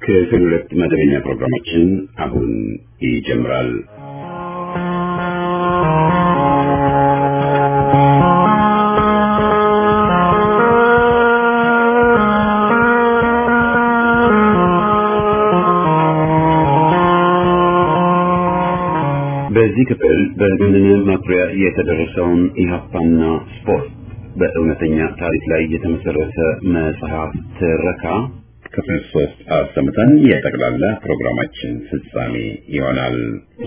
ክፍል ሁለት መደበኛ ፕሮግራማችን አሁን ይጀምራል። በዚህ ክፍል በገነነ መኩሪያ የተደረሰውን ኢህአፓና ስፖርት በእውነተኛ ታሪክ ላይ የተመሰረተ መጽሐፍ ትረካ ክፍል ሶስት አሰምተን የጠቅላላ ፕሮግራማችን ፍጻሜ ይሆናል።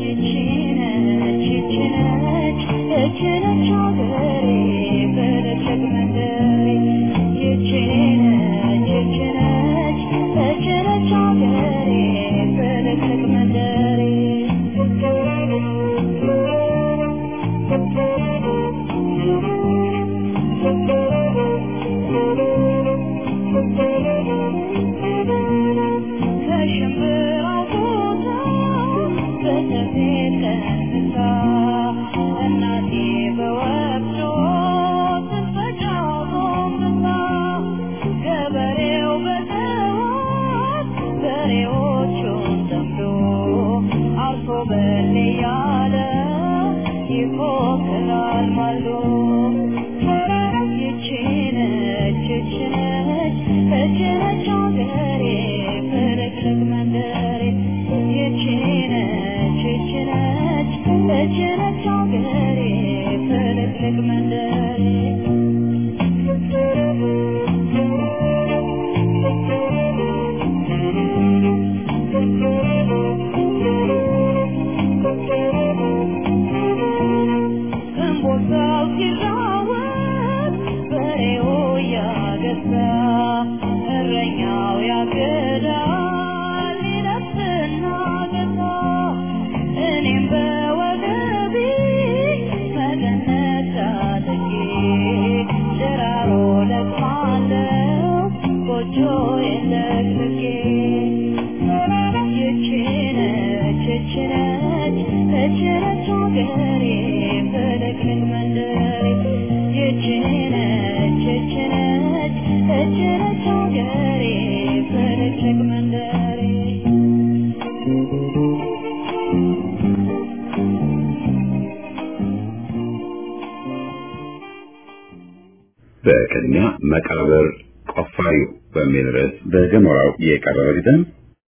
በቅድሚያ መቃብር ቆፋሪው በሚል ርዕስ በገሞራው የቀረበ ግጥም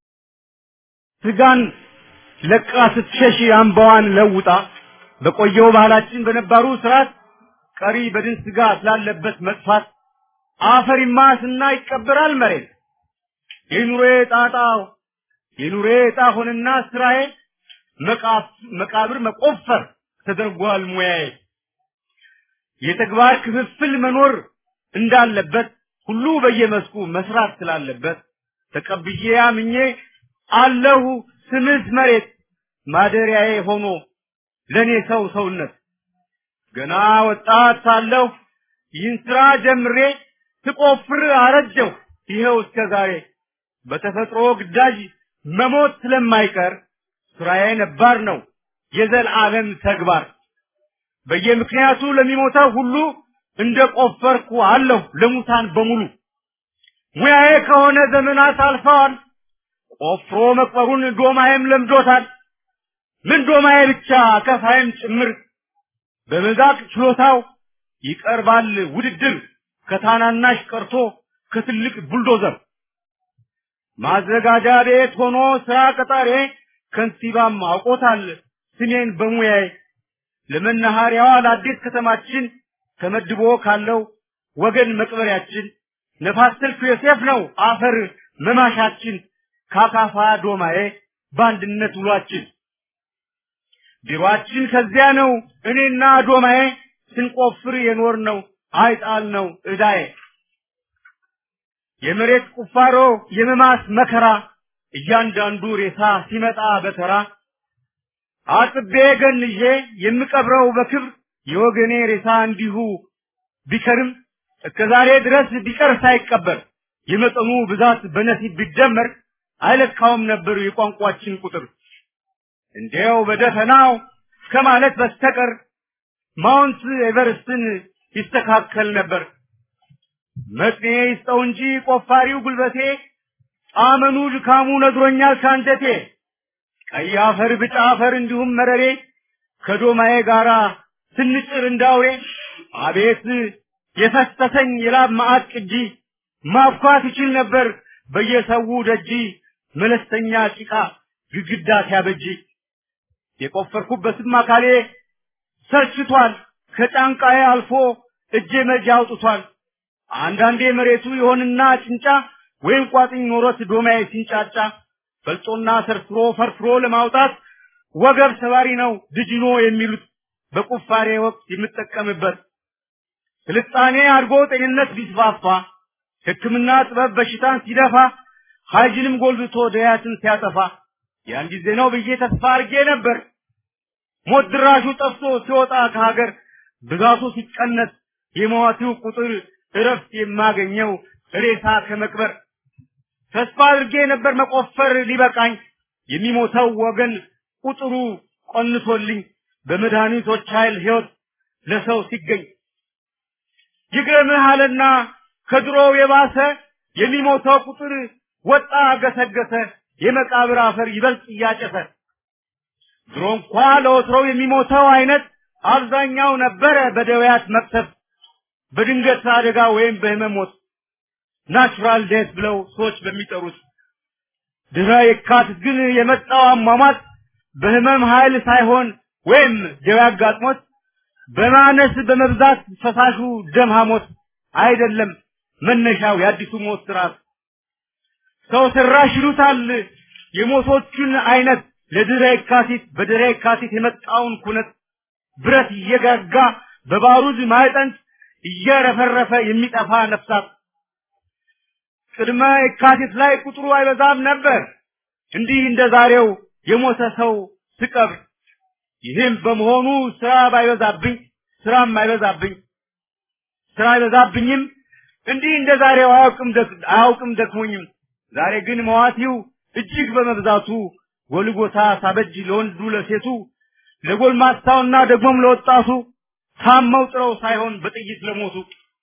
ስጋን ለቃ ስትሸሽ አምባዋን ለውጣ በቆየው ባህላችን በነባሩ ስርዓት ቀሪ በድን ስጋ ስላለበት መጥፋት አፈሪማ ስና ይቀበራል መሬት የኑሬ ጣጣ የኑሬ ዕጣ ሆነና ስራዬ መቃብር መቆፈር ተደርጓል ሙያዬ የተግባር ክፍፍል መኖር እንዳለበት ሁሉ በየመስኩ መስራት ስላለበት ተቀብዬ አምኜ አለሁ ስምስ መሬት ማደሪያዬ ሆኖ ለኔ ሰው ሰውነት ገና ወጣት ሳለሁ ይህን ስራ ጀምሬ ስቆፍር አረጀሁ ይኸው እስከ ዛሬ በተፈጥሮ ግዳጅ መሞት ስለማይቀር ስራዬ ነባር ነው የዘላለም ተግባር በየምክንያቱ ለሚሞተው ሁሉ እንደ ቆፈርኩ አለሁ ለሙታን በሙሉ ሙያዬ ከሆነ ዘመናት አልፈዋል ቆፍሮ መቅበሩን ዶማዬም ለምዶታል ምን ዶማዬ ብቻ ከፋይም ጭምር በመዛቅ ችሎታው ይቀርባል ውድድር ከታናናሽ ቀርቶ ከትልቅ ቡልዶዘር ማዘጋጃ ቤት ሆኖ ስራ ቀጣሬ ከንቲባም አውቆታል ስሜን በሙያዬ ለመናኸሪያዋ ለአዲስ ከተማችን ተመድቦ ካለው ወገን መቅበሪያችን ነፋስ ስልክ ዮሴፍ ነው አፈር መማሻችን ካካፋ ዶማዬ በአንድነት ውሏችን ቢሮአችን ከዚያ ነው እኔና ዶማዬ ስንቆፍር የኖር ነው አይጣል ነው እዳዬ የመሬት ቁፋሮ የመማስ መከራ እያንዳንዱ ሬሳ ሲመጣ በተራ አጥቤ ገንዤ የምቀብረው በክብር የወገኔ ሬሳ እንዲሁ ቢከርም እስከ ዛሬ ድረስ ቢቀር ሳይቀበር የመጠኑ ብዛት በነሲብ ቢደመር አይለካውም ነበር የቋንቋችን ቁጥር እንዲያው በደፈናው ከማለት በስተቀር ማውንት ኤቨርስትን ይስተካከል ነበር። መጥኔ ይስጠው እንጂ ቆፋሪው ጉልበቴ ጣመኑ ድካሙ ነግሮኛል ካንጀቴ ቀይ አፈር ብጫ አፈር እንዲሁም መረሬ ከዶማዬ ጋራ ስንጭር እንዳውሬ አቤት የፈሰሰኝ የላብ ማዕት ቅጂ ማብኳት ይችል ነበር በየሰው ደጂ መለስተኛ ጭቃ ግድግዳ ሲያበጅ የቆፈርኩበትም አካሌ ሰልችቷል ከጫንቃዬ አልፎ እጄ መጃ አውጥቷል አንዳንዴ መሬቱ ይሆንና ጭንጫ ወይም ቋጥኝ ኖሮት ዶማዬ ሲንጫጫ ፈልጦና ሰርስሮ ፈርፍሮ ለማውጣት ወገብ ሰባሪ ነው ድጅኖ የሚሉት በቁፋሬ ወቅት የምጠቀምበት ስልጣኔ አድጎ ጤንነት ቢስፋፋ ሕክምና ጥበብ በሽታን ሲደፋ ሀይጅንም ጎልብቶ ደያትን ሲያጠፋ ያን ጊዜ ነው ብዬ ተስፋ አድርጌ ነበር። ሞት ድራሹ ጠፍቶ ሲወጣ ከሀገር ብዛቱ ሲቀነስ የሟቹ ቁጥር እረፍት የማገኘው ሬሳ ከመቅበር ተስፋ አድርጌ ነበር መቆፈር ሊበቃኝ የሚሞተው ወገን ቁጥሩ ቆንሶልኝ በመድኃኒቶች ኃይል ሕይወት ለሰው ሲገኝ ይግረምህ አለና ከድሮው የባሰ የሚሞተው ቁጥር ወጣ ገሰገሰ የመቃብር አፈር ይበልጥ እያጨሰ ድሮ እንኳ ለወትሮው የሚሞተው አይነት አብዛኛው ነበረ በደውያት መቅሰፍ በድንገት አደጋ ወይም በህመም ሞት ናቹራል ዴት ብለው ሰዎች በሚጠሩት ድህረ የካቲት ግን የመጣው አሟሟት በህመም ኃይል ሳይሆን ወይም ደዌ አጋጥሞት በማነስ በመብዛት ፈሳሹ ደም ሐሞት አይደለም መነሻው የአዲሱ ሞት ስርዓት ሰው ሰራሽ ይሉታል የሞቶቹን አይነት ለድህረ የካቲት በድህረ የካቲት የመጣውን ኩነት ብረት እየጋጋ በባሩድ ማዕጠንት እየረፈረፈ የሚጠፋ ነፍሳት ቅድመ የካቲት ላይ ቁጥሩ አይበዛም ነበር እንዲህ እንደ ዛሬው የሞተ ሰው ስቀብር ይህም በመሆኑ ስራ ባይበዛብኝ ስራም አይበዛብኝ ስራ አይበዛብኝም እንዲህ እንደ ዛሬው አያውቅም ደክ- አያውቅም ደክሞኝም ዛሬ ግን መዋቲው እጅግ በመብዛቱ ጎልጎታ ሳበጅ ለወንዱ ለሴቱ ለጎልማሳውና ደግሞም ለወጣቱ ታመው ጥረው ሳይሆን በጥይት ለሞቱ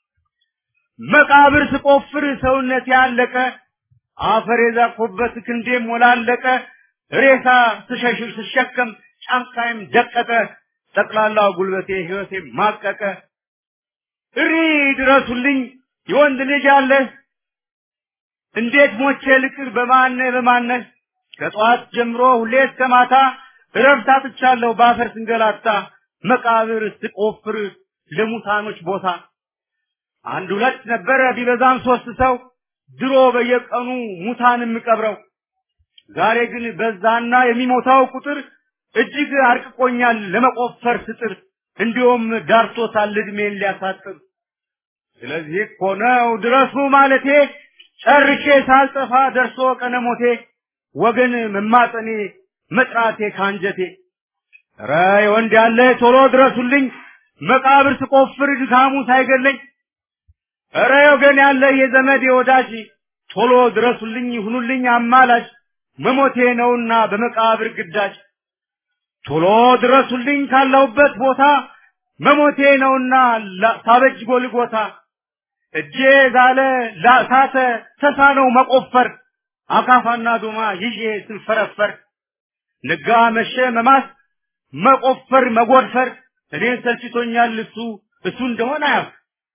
መቃብር ስቆፍር ሰውነት ያለቀ አፈር የዛኮበት ክንዴም ሞላለቀ ሬሳ ስሸሽር ስሸከም ጫንቃይም ደቀቀ ጠቅላላው ጉልበቴ ህይወቴ ማቀቀ እሪ ድረሱልኝ የወንድ ልጅ አለ እንዴት ሞቼ ልቅር በማነ በማነ ከጠዋት ጀምሮ ሁሌ እስከ ማታ እረፍት አጥቻለሁ በአፈር ስንገላታ መቃብር ስቆፍር ለሙታኖች ቦታ አንድ ሁለት ነበረ ቢበዛም ሶስት ሰው ድሮ በየቀኑ ሙታን የምቀብረው ዛሬ ግን በዛና የሚሞታው ቁጥር እጅግ አርቅቆኛል ለመቆፈር ስጥር እንዲሁም ዳርቶታል እድሜን ሊያሳጥር ስለዚህ እኮ ነው ድረሱ ማለቴ ጨርሼ ሳልጠፋ ደርሶ ቀነሞቴ ወገን መማጠኔ መጥራቴ ካንጀቴ ኧረ ወንድ ያለ ቶሎ ድረሱልኝ መቃብር ስቆፍር ድካሙ ሳይገለኝ ኧረ ወገን ያለ የዘመድ የወዳጅ ቶሎ ድረሱልኝ ይሁኑልኝ አማላጅ መሞቴ ነውና በመቃብር ግዳጅ ቶሎ ድረሱልኝ ካለሁበት ቦታ መሞቴ ነውና ላ- ሳበጅ ጎልጎታ እጄ ዛለ ላሳተ ተሳነው መቆፈር አካፋና ዶማ ይዤ ስንፈረፈር ነጋ መሸ መማስ መቆፈር መጎድፈር እኔን ሰልችቶኛል እሱ እሱ እንደሆነ አያውቅ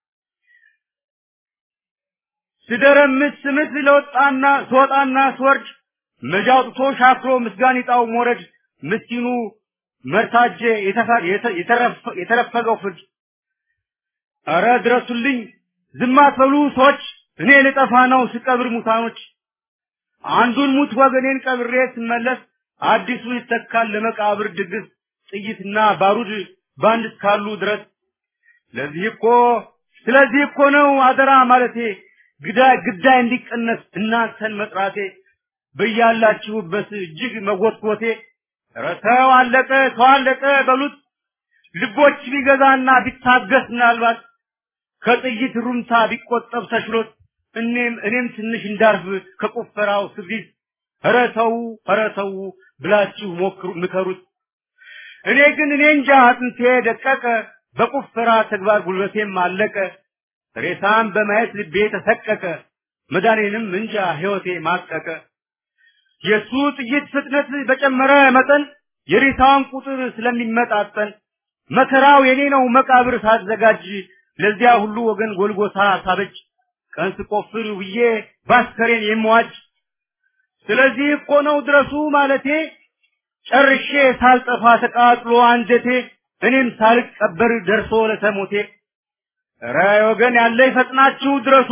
ስደረምስ ስምስ ለወጣና ስወጣና ስወርድ መጃ አውጥቶ ሻክሮ ምስጋን ይጣው ሞረድ ምስኪኑ መርታጄ የተፈ- የተ- የተረፈ- የተረፈገው ፍርድ ኧረ ድረሱልኝ ዝም አትበሉ ሰዎች እኔ ልጠፋ ነው ስቀብር ሙታኖች አንዱን ሙት ወገኔን ቀብሬ ስመለስ አዲሱ ይተካል ለመቃብር ድግስ ጥይትና ባሩድ ባንድ እስካሉ ድረስ ለዚህ እኮ ስለዚህ እኮ ነው አደራ ማለቴ ግዳይ ግዳይ እንዲቀነስ እናንተን መጥራቴ በያላችሁበት እጅግ መጎትጎቴ ኧረ ተው አለቀ ተው አለቀ በሉት ልቦች ቢገዛና ቢታገስ ምናልባት ከጥይት ሩምታ ቢቆጠብ ተችሎት እኔም እኔም ትንሽ እንዳርፍ ከቁፈራው ስብሪት ኧረ ተው ኧረ ተው ብላችሁ ሞክሩ ምከሩት እኔ ግን እኔ እንጃ አጥንቴ ደቀቀ በቁፈራ ተግባር ጉልበቴም አለቀ ሬሳም በማየት ልቤ ተሰቀቀ መዳኔንም እንጃ ሕይወቴ ማቀቀ። የሱ ጥይት ፍጥነት በጨመረ መጠን የሬሳዋን ቁጥር ስለሚመጣጠን መከራው የኔ ነው መቃብር ሳዘጋጅ ለዚያ ሁሉ ወገን ጎልጎታ ሳበጅ ቀን ስቆፍር ውዬ ባስከሬን የምዋጅ ስለዚህ እኮ ነው ድረሱ ማለቴ ጨርሼ ሳልጠፋ ተቃጥሎ አንጀቴ እኔም ሳልቀበር ደርሶ ለተሞቴ ኧረ ወገን ያለ ፈጥናችሁ ድረሱ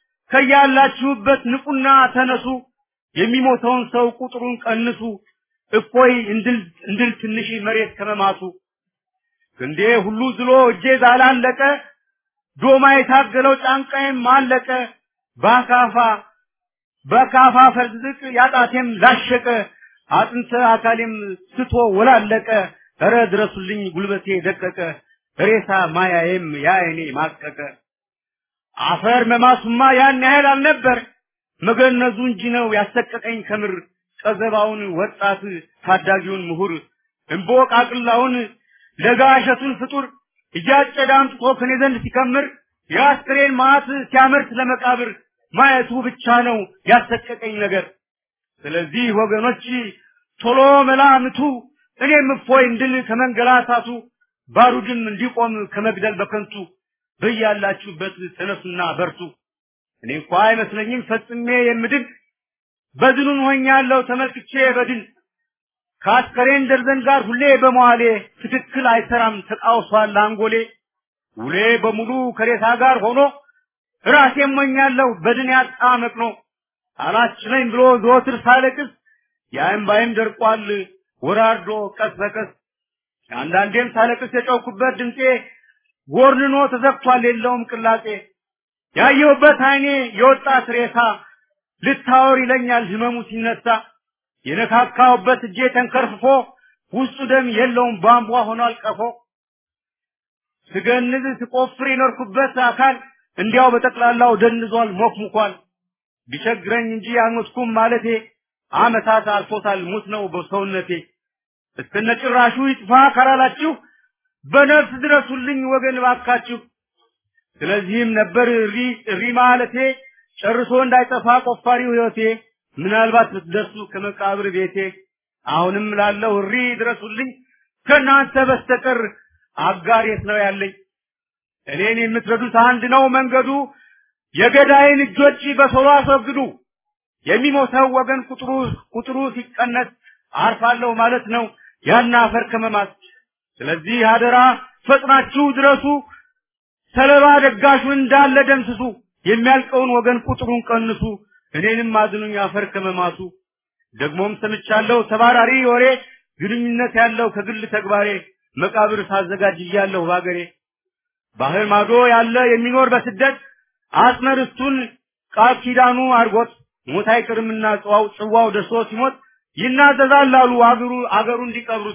ከያላችሁበት ንቁና ተነሱ የሚሞተውን ሰው ቁጥሩን ቀንሱ እፎይ እንድል እንድል ትንሽ መሬት ከመማቱ ክንዴ ሁሉ ዝሎ እጄ ዛላለቀ ዶማ የታገለው ጫንቃዬም አለቀ በአካፋ በካፋ ፈርዝቅ ያጣቴም ላሸቀ አጥንተ አካሌም ስቶ ወላለቀ እረ ድረሱልኝ ጉልበቴ ደቀቀ ሬሳ ማያዬም ያይኔ ማቀቀ አፈር መማሱማ ያን ያህል አልነበር መገነዙ እንጂ ነው ያሰቀቀኝ ከምር ቀዘባውን ወጣት ታዳጊውን ምሁር እምቦቃቅላውን ለጋ እሸቱን ፍጡር እያጨደ አምጥቶ ከኔ ዘንድ ሲከምር የአስክሬን ማዕት ሲያመርት ለመቃብር ማየቱ ብቻ ነው ያሰቀቀኝ ነገር። ስለዚህ ወገኖች ቶሎ መላምቱ እኔም እፎይ እንድል ከመንገላታቱ ባሩድም እንዲቆም ከመግደል በከንቱ በያላችሁበት ተነሱና በርቱ። እኔ እንኳ አይመስለኝም ፈጽሜ የምድን በድኑን ሆኛለሁ ተመልክቼ በድን ከአስከሬን ደርዘን ጋር ሁሌ በመዋሌ ትክክል አይሰራም ተቃውሷል አንጎሌ ውሌ በሙሉ ከሬሳ ጋር ሆኖ ራሴ ሞኛለሁ በድን ያጣ መቅኖ አላችለኝ ብሎ ዘወትር ሳለቅስ የእምባዬም ደርቋል ወራርዶ ቀስ በቀስ አንዳንዴም ሳለቅስ የጨውኩበት ድምፄ ጎርንኖ ተዘግቷል የለውም ቅላጼ ያየሁበት አይኔ የወጣት ሬሳ ልታወር ይለኛል ህመሙ ሲነሳ የነካካውበት እጄ ተንከርፍፎ ውስጡ ደም የለውም ቧንቧ ሆኗል ቀፎ ስገንዝ ስቆፍር የኖርኩበት አካል እንዲያው በጠቅላላው ደንዟል ሞክሙኳል ቢቸግረኝ እንጂ አልሞትኩም ማለቴ አመታት አልፎታል ሙት ነው በሰውነቴ እስከነጭራሹ ይጥፋ ካላላችሁ በነፍስ ድረሱልኝ ወገን ባካችሁ ስለዚህም ነበር እሪ እሪ ማለቴ ጨርሶ እንዳይጠፋ ቆፋሪው ህይወቴ ምናልባት ብትደርሱ ከመቃብር ቤቴ አሁንም ላለው እሪ ድረሱልኝ ከእናንተ በስተቀር አጋር የት ነው ያለኝ እኔን የምትረዱት አንድ ነው መንገዱ የገዳይን እጆች በቶሎ አስወግዱ የሚሞተው ወገን ቁጥሩ ቁጥሩ ሲቀነስ አርፋለሁ ማለት ነው ያን አፈር ከመማት ስለዚህ አደራ ፈጥናችሁ ድረሱ ሰለባ ደጋሹን እንዳለ ደምስሱ የሚያልቀውን ወገን ቁጥሩን ቀንሱ እኔንም አድኑኝ አፈር ከመማቱ ደግሞም ሰምቻለሁ ተባራሪ ወሬ ግንኙነት ያለው ከግል ተግባሬ መቃብር ሳዘጋጅ እያለሁ ባገሬ ባህር ማዶ ያለ የሚኖር በስደት አጽመ ርስቱን ቃል ኪዳኑ አድርጎት ሞት አይቅርምና ጽዋው ጽዋው ደርሶ ሲሞት ይናዘዛል አሉ አገሩ አገሩ እንዲቀብሩት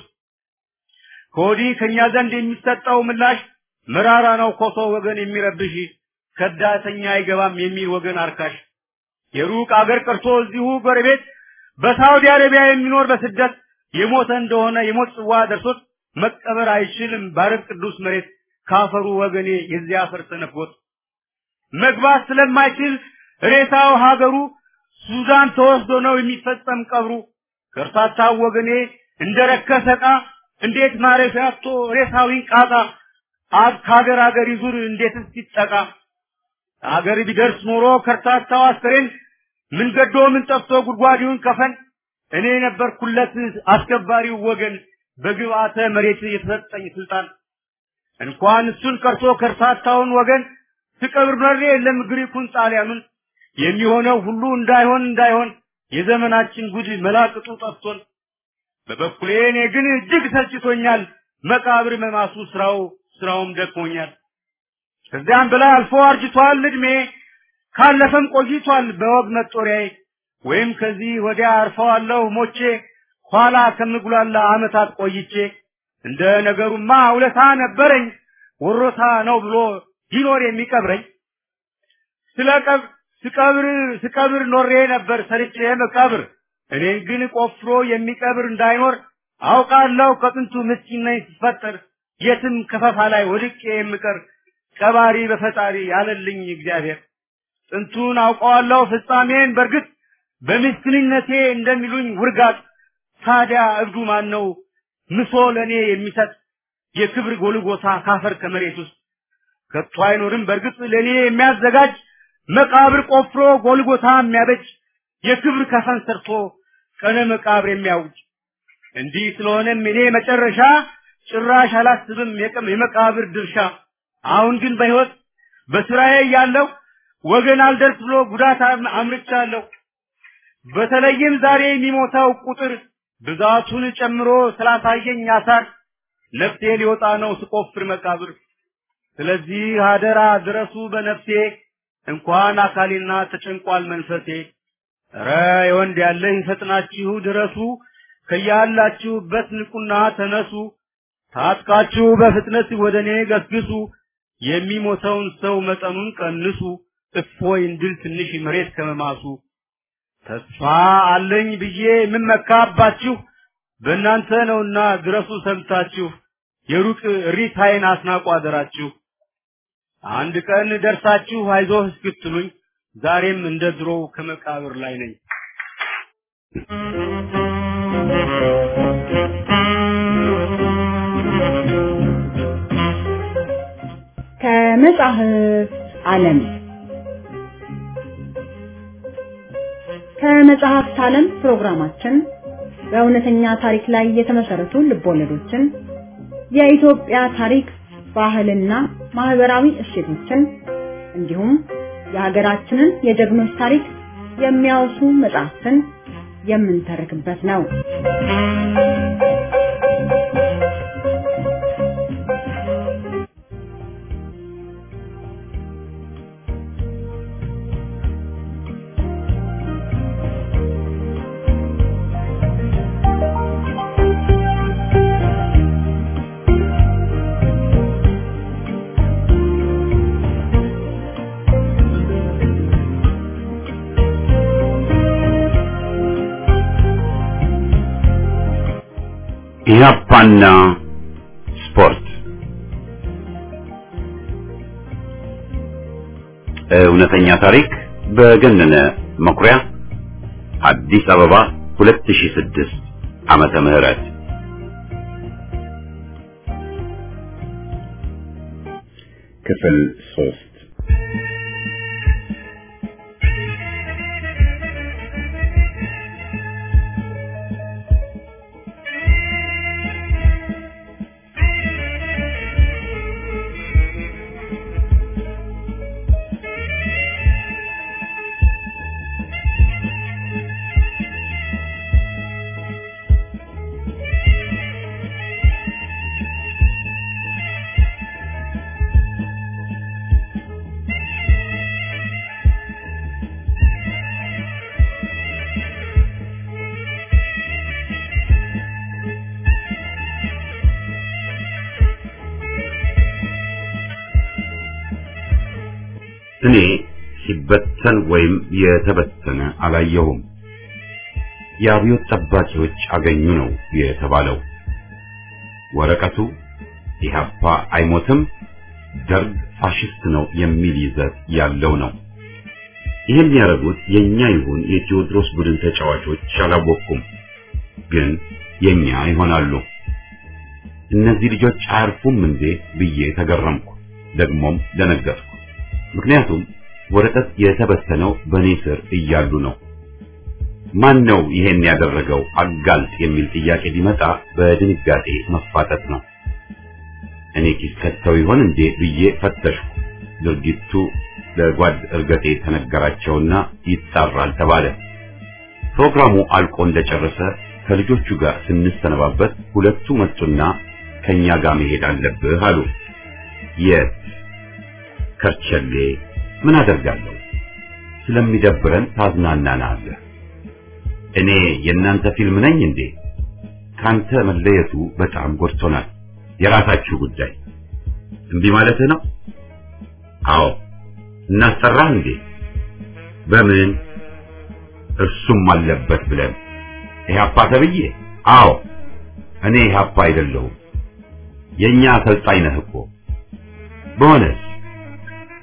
ከወዲህ ከኛ ዘንድ የሚሰጠው ምላሽ መራራ ነው ኮሶ ወገን የሚረብሽ ከዳተኛ አይገባም የሚል ወገን አርካሽ የሩቅ አገር ቀርቶ እዚሁ ጎረቤት በሳውዲ አረቢያ የሚኖር በስደት የሞተ እንደሆነ የሞት ጽዋ ደርሶት መቀበር አይችልም ባረብ ቅዱስ መሬት ካፈሩ ወገኔ የዚያ አፈር ተነፍጎት መግባት ስለማይችል ሬሳው ሀገሩ ሱዳን ተወስዶ ነው የሚፈጸም ቀብሩ ከርታታው ወገኔ እንደረከሰ ዕቃ እንዴት ማረፊያ አጥቶ ሬሳው ይንቃጣ አብ ከሀገር ሀገር ይዙር እንዴትስ ይጠቃ አገር ቢደርስ ኖሮ ከርታታው አስከሬን ምን ገዶ ምን ጠፍቶ ጉድጓዲውን ከፈን እኔ ነበርኩለት አስከባሪው ወገን በግብአተ መሬት የተሰጠኝ ስልጣን እንኳን እሱን ቀርቶ ከርታታውን ወገን ትቀብር ኖሬ የለም ግሪኩን ጣሊያኑን የሚሆነው ሁሉ እንዳይሆን እንዳይሆን የዘመናችን ጉድ መላቅጡ ጠፍቶን በበኩሌ እኔ ግን እጅግ ሰልችቶኛል መቃብር መማሱ ስራው ስራውም ደክሞኛል ከዚያም በላይ አልፎ አርጅቷል እድሜ ካለፈም ቆይቷል በወግ መጦሪያዬ ወይም ከዚህ ወዲያ አርፈዋለሁ ሞቼ ኋላ ከምጉላላ አመታት ቆይቼ እንደ ነገሩማ ውለታ ነበረኝ ወሮታ ነው ብሎ ይኖር የሚቀብረኝ ስለቀብ ስቀብር ስቀብር ኖሬ ነበር ሰርቼ መቃብር እኔን ግን ቆፍሮ የሚቀብር እንዳይኖር አውቃለሁ ከጥንቱ ምስኪን ነኝ ስፈጠር የትም ከፈፋ ላይ ወድቄ የምቀር ቀባሪ በፈጣሪ ያለልኝ እግዚአብሔር ጥንቱን አውቀዋለሁ ፍጻሜን በእርግጥ በምስኪንነቴ እንደሚሉኝ ውርጋት ታዲያ እብዱ ማን ነው ምሶ ለእኔ የሚሰጥ የክብር ጎልጎታ ካፈር ከመሬት ውስጥ ከቶ አይኖርም በእርግጥ ለእኔ የሚያዘጋጅ መቃብር ቆፍሮ ጎልጎታ የሚያበጅ የክብር ከፈን ሰርቶ ቀነ መቃብር የሚያውጅ እንዲህ ስለሆነም እኔ መጨረሻ ጭራሽ አላስብም የቀም የመቃብር ድርሻ አሁን ግን በህይወት በስራዬ ያለው ወገን አልደርስ ብሎ ጉዳት አምርቻለሁ በተለይም ዛሬ የሚሞተው ቁጥር ብዛቱን ጨምሮ ስላሳየኝ አሳር ነፍሴ ሊወጣ ነው ስቆፍር መቃብር ስለዚህ አደራ ድረሱ በነፍሴ እንኳን አካሌና ተጨንቋል መንፈሴ ረ የወንድ ያለኝ ፈጥናችሁ ድረሱ ከያላችሁበት ንቁና ተነሱ ታጥቃችሁ በፍጥነት ወደ እኔ ገስግሱ የሚሞተውን ሰው መጠኑን ቀንሱ እፎይ እንድል ትንሽ መሬት ከመማሱ ተስፋ አለኝ ብዬ የምመካባችሁ በእናንተ ነውና ድረሱ ሰምታችሁ የሩቅ ሪታይን አስናቁ አደራችሁ አንድ ቀን ደርሳችሁ አይዞህ እስክትሉኝ ዛሬም እንደ ድሮው ከመቃብር ላይ ነኝ ከመጽሐፍ ዓለም ከመጽሐፍት ዓለም ፕሮግራማችን በእውነተኛ ታሪክ ላይ የተመሰረቱ ልቦለዶችን የኢትዮጵያ ታሪክ ባህልና ማህበራዊ እሴቶችን እንዲሁም የሀገራችንን የጀግኖች ታሪክ የሚያወሱ መጽሐፍትን የምንተርክበት ነው። ኢህአፓና ስፖርት እውነተኛ ታሪክ በገነነ መኩሪያ አዲስ አበባ 2006 ዓመተ ምህረት ክፍል ሶስት እኔ ሲበተን ወይም የተበተነ አላየሁም። የአብዮት ጠባቂዎች አገኙ ነው የተባለው። ወረቀቱ ኢህአፓ አይሞትም፣ ደርግ ፋሽስት ነው የሚል ይዘት ያለው ነው። ይህን ያደረጉት የኛ ይሁን የቴዎድሮስ ቡድን ተጫዋቾች አላወቅኩም፣ ግን የኛ ይሆናሉ። እነዚህ ልጆች አያርፉም እንዴ ብዬ ተገረምኩ፣ ደግሞም ደነገጥኩ። ምክንያቱም ወረቀት የተበተነው በኔ ስር እያሉ ነው። ማን ነው ይሄን ያደረገው አጋልጥ የሚል ጥያቄ ቢመጣ በድንጋጤ መፋጠጥ ነው። እኔ ኪስ ከተው ይሆን እንዴ ብዬ ፈተሽኩ። ድርጊቱ ለጓድ እርገጤ ተነገራቸውና ይጣራል ተባለ። ፕሮግራሙ አልቆ እንደጨረሰ ከልጆቹ ጋር ስንሰነባበት ሁለቱ መጡና ከኛ ጋር መሄድ አለብህ አሉ። የት? ከርቸሌ። ምን አደርጋለሁ? ስለሚደብረን ታዝናናናለህ። እኔ የእናንተ ፊልም ነኝ እንዴ? ካንተ መለየቱ በጣም ጎድቶናል። የራሳችሁ ጉዳይ። እምቢ ማለትህ ነው? አዎ። እናስጠራህ እንዴ? በምን? እርሱም አለበት ብለን ኢህአፓ ተብዬ? አዎ። እኔ ኢህአፓ አይደለሁም። የኛ አሰልጣኝ ነህ እኮ። በሆነስ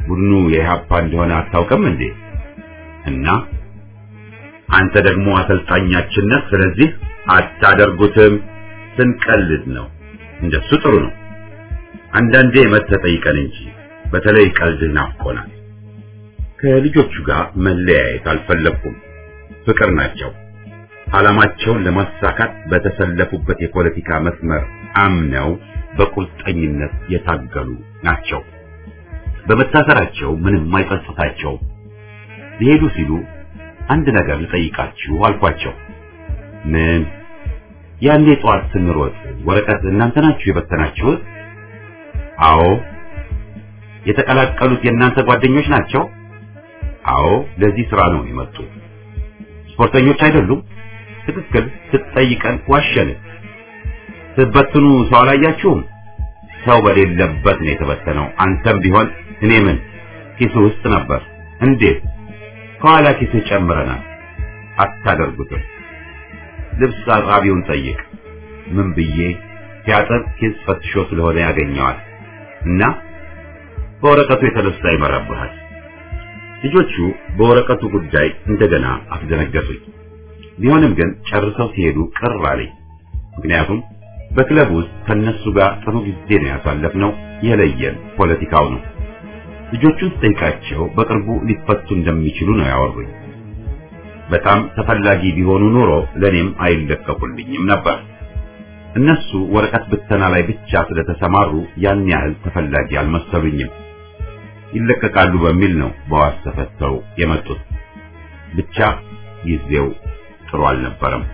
ቡድኑ የኢህአፓ እንደሆነ አታውቅም እንዴ? እና አንተ ደግሞ አሰልጣኛችን ነህ። ስለዚህ አታደርጉትም። ስንቀልድ ነው። እንደሱ ጥሩ ነው። አንዳንዴ መተህ ጠይቀን እንጂ በተለይ ቀልድህ ናፍቆናል። ከልጆቹ ጋር መለያየት አልፈለኩም። ፍቅር ናቸው። ዓላማቸውን ለማሳካት በተሰለፉበት የፖለቲካ መስመር አምነው በቁርጠኝነት የታገሉ ናቸው። በመታሰራቸው ምንም አይጸጽታቸውም። ሊሄዱ ሲሉ አንድ ነገር ልጠይቃችሁ አልኳቸው። ምን? ያኔ ጠዋት ስንሮጥ ወረቀት እናንተ ናችሁ የበተናችሁት? አዎ። የተቀላቀሉት የእናንተ ጓደኞች ናቸው? አዎ። ለዚህ ስራ ነው የመጡት። ስፖርተኞች አይደሉም? ትክክል። ስትጠይቀን ዋሸን። ስትበትኑ ሰው አላያችሁም? ሰው በሌለበት ነው የተበተነው። አንተም ቢሆን እኔ ምን ኪሱ ውስጥ ነበር። እንዴት? ከኋላ ኪሱ ጨምረናል። አታደርጉትም። ልብስ አጣቢውን ጠይቅ። ምን ብዬ ሲያጥር ኪስ ፈትሾ ስለሆነ ያገኘዋል እና በወረቀቱ የተነሳ ይመራብሃል። ልጆቹ በወረቀቱ ጉዳይ እንደገና አስደነገጡኝ። ቢሆንም ግን ጨርሰው ሲሄዱ ቅር አለኝ። ምክንያቱም በክለብ ውስጥ ከነሱ ጋር ጥሩ ጊዜ ነው ያሳለፍነው። የለየን ፖለቲካው ነው። ልጆቹን ስጠይቃቸው በቅርቡ ሊፈቱ እንደሚችሉ ነው ያወሩኝ። በጣም ተፈላጊ ቢሆኑ ኖሮ ለኔም አይለቀቁልኝም ነበር። እነሱ ወረቀት ብተና ላይ ብቻ ስለተሰማሩ ያን ያህል ተፈላጊ አልመሰሉኝም። ይለቀቃሉ በሚል ነው በዋስ ተፈተው የመጡት። ብቻ ጊዜው ጥሩ አልነበረም።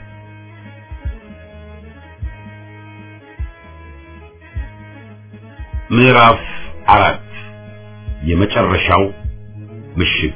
ምዕራፍ አራት የመጨረሻው ምሽግ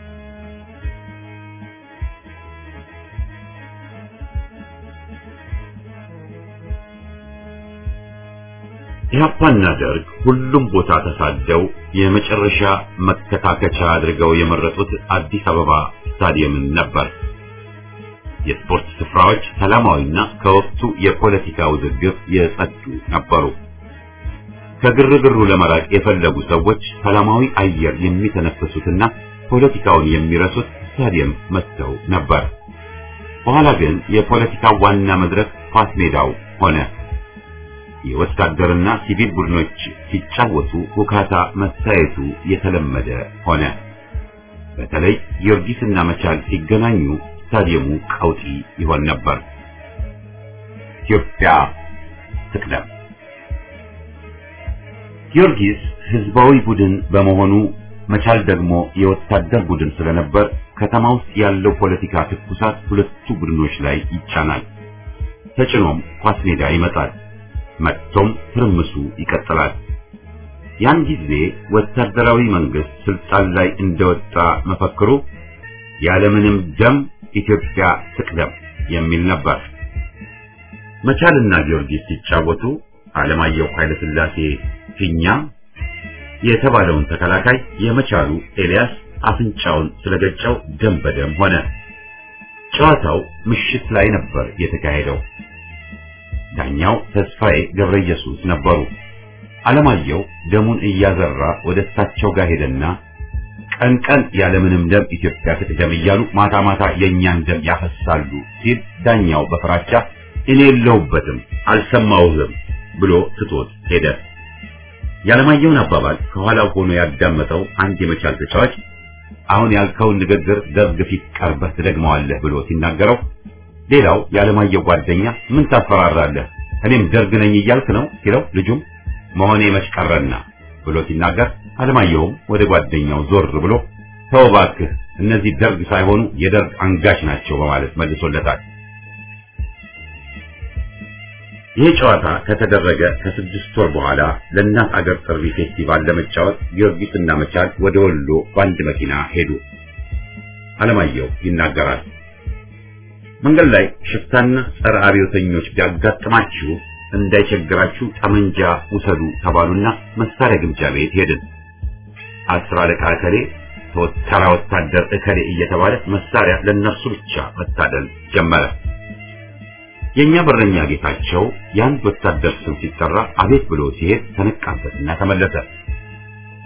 ኢህአፓና ደርግ ሁሉም ቦታ ተሳደው የመጨረሻ መከታከቻ አድርገው የመረጡት አዲስ አበባ ስታዲየምን ነበር። የስፖርት ስፍራዎች ሰላማዊና ከወቅቱ የፖለቲካ ውዝግብ የጸዱ ነበሩ። ከግርግሩ ለመራቅ የፈለጉ ሰዎች ሰላማዊ አየር የሚተነፍሱትና ፖለቲካውን የሚረሱት ስታዲየም መጥተው ነበር። በኋላ ግን የፖለቲካው ዋና መድረክ ኳስ ሜዳው ሆነ። የወታደርና ሲቪል ቡድኖች ሲጫወቱ ሁካታ መታየቱ የተለመደ ሆነ። በተለይ ጊዮርጊስና መቻል ሲገናኙ ስታዲየሙ ቀውጢ ይሆን ነበር። ኢትዮጵያ ትቅደም። ጊዮርጊስ ህዝባዊ ቡድን በመሆኑ መቻል ደግሞ የወታደር ቡድን ስለነበር ከተማ ውስጥ ያለው ፖለቲካ ትኩሳት ሁለቱ ቡድኖች ላይ ይጫናል። ተጭኖም ኳስ ሜዳ ይመጣል። መጥቶም ትርምሱ ይቀጥላል። ያን ጊዜ ወታደራዊ መንግስት ስልጣን ላይ እንደወጣ መፈክሩ ያለምንም ደም ኢትዮጵያ ትቅደም የሚል ነበር። መቻልና ጊዮርጊስ ሲጫወቱ አለማየሁ ኃይለሥላሴ ፊኛ የተባለውን ተከላካይ የመቻሉ ኤልያስ አፍንጫውን ስለገጨው ደም በደም ሆነ። ጨዋታው ምሽት ላይ ነበር የተካሄደው። ዳኛው ተስፋዬ ገብረ ኢየሱስ ነበሩ። አለማየሁ ደሙን እያዘራ ወደ እሳቸው ጋር ሄደና ቀን ቀን ያለምንም ደም ኢትዮጵያ ትቅደም እያሉ ማታ ማታ የእኛን ደም ያፈሳሉ ሲል ዳኛው በፍራቻ እኔ የለሁበትም አልሰማሁህም ብሎ ትቶት ሄደ። ያለማየሁን አባባል ከኋላው ሆኖ ያዳመጠው አንድ የመቻል ተጫዋች አሁን ያልከውን ንግግር ደርግ ፊት ቀርበህ ትደግመዋለህ ብሎ ሲናገረው ሌላው ያለማየሁ ጓደኛ ምን ታፈራራለህ? እኔም ደርግ ነኝ እያልክ ነው ሲለው ልጁም መሆኔ መች ቀረና ብሎ ሲናገር አለማየሁም ወደ ጓደኛው ዞር ብሎ ተው እባክህ እነዚህ ደርግ ሳይሆኑ የደርግ አንጋች ናቸው በማለት መልሶለታል። ይህ ጨዋታ ከተደረገ ከስድስት ወር በኋላ ለእናት አገር ጥሪ ፌስቲቫል ለመጫወት ጊዮርጊስና መቻል ወደ ወሎ በአንድ መኪና ሄዱ። አለማየሁ ይናገራል። መንገድ ላይ ሽፍታና ጸረ አብዮተኞች ቢያጋጥማችሁ እንዳይቸግራችሁ ጠመንጃ ውሰዱ ተባሉና መሳሪያ ግምጃ ቤት ሄድን። አስር አለቃ እከሌ፣ ተራ ወታደር እከሌ እየተባለ መሳሪያ ለነርሱ ብቻ መታደል ጀመረ። የኛ በረኛ ጌታቸው የአንድ ወታደር ስም ሲጠራ አቤት ብሎ ሲሄድ ተነቃበትና ተመለሰ።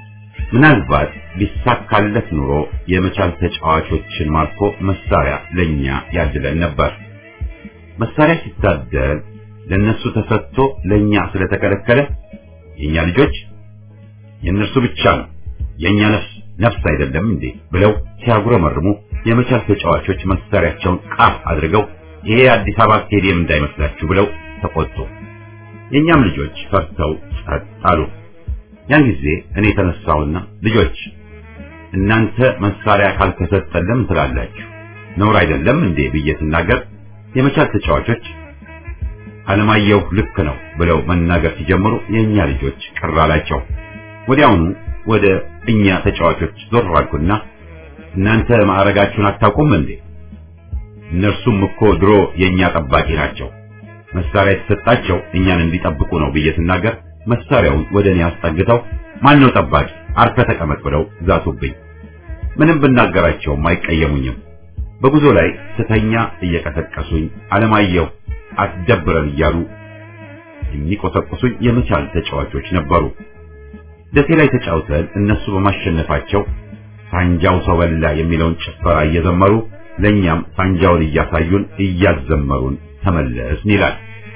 ምናልባት ቢሳካለት ኑሮ የመቻል ተጫዋቾችን ማርኮ መሳሪያ ለኛ ያድለን ነበር። መሳሪያ ሲታደል ለነሱ ተሰጥቶ ለኛ ስለተከለከለ የኛ ልጆች የእነርሱ ብቻ ነው የኛ ነፍስ ነፍስ አይደለም እንዴ ብለው ሲያጉረመርሙ የመቻል ተጫዋቾች መሳሪያቸውን ቃፍ አድርገው ይሄ አዲስ አበባ ስቴዲየም እንዳይመስላችሁ ብለው ተቆጡ። የኛም ልጆች ፈርተው ጸጥ አሉ። ያን ጊዜ እኔ ተነሳውና ልጆች እናንተ መሳሪያ ካልተሰጠን ለምን ትላላችሁ? ነውር አይደለም እንዴ ብዬ ስናገር የመቻል ተጫዋቾች አለማየሁ ልክ ነው ብለው መናገር ሲጀምሩ የኛ ልጆች ቅር አላቸው። ወዲያውኑ ወደ እኛ ተጫዋቾች ዞር አልኩና እናንተ ማዕረጋችሁን አታውቁም እንዴ? እነርሱም እኮ ድሮ የኛ ጠባቂ ናቸው። መሳሪያ የተሰጣቸው እኛን እንዲጠብቁ ነው ብዬ ስናገር መሳሪያውን ወደ እኔ አስጠግተው ማን ነው ጠባቂ አርፈ ተቀመጥ ብለው ዛቱብኝ። ምንም ብናገራቸውም አይቀየሙኝም። በጉዞ ላይ ስተኛ እየቀሰቀሱኝ አለማየሁ አትደብረን እያሉ የሚቆሰቁሱኝ የመቻል ተጫዋቾች ነበሩ። ደሴ ላይ ተጫውተን እነሱ በማሸነፋቸው ሳንጃው ሰው በላ የሚለውን ጭፈራ እየዘመሩ ለኛም ሳንጃውን እያሳዩን እያዘመሩን ተመለስን ይላል።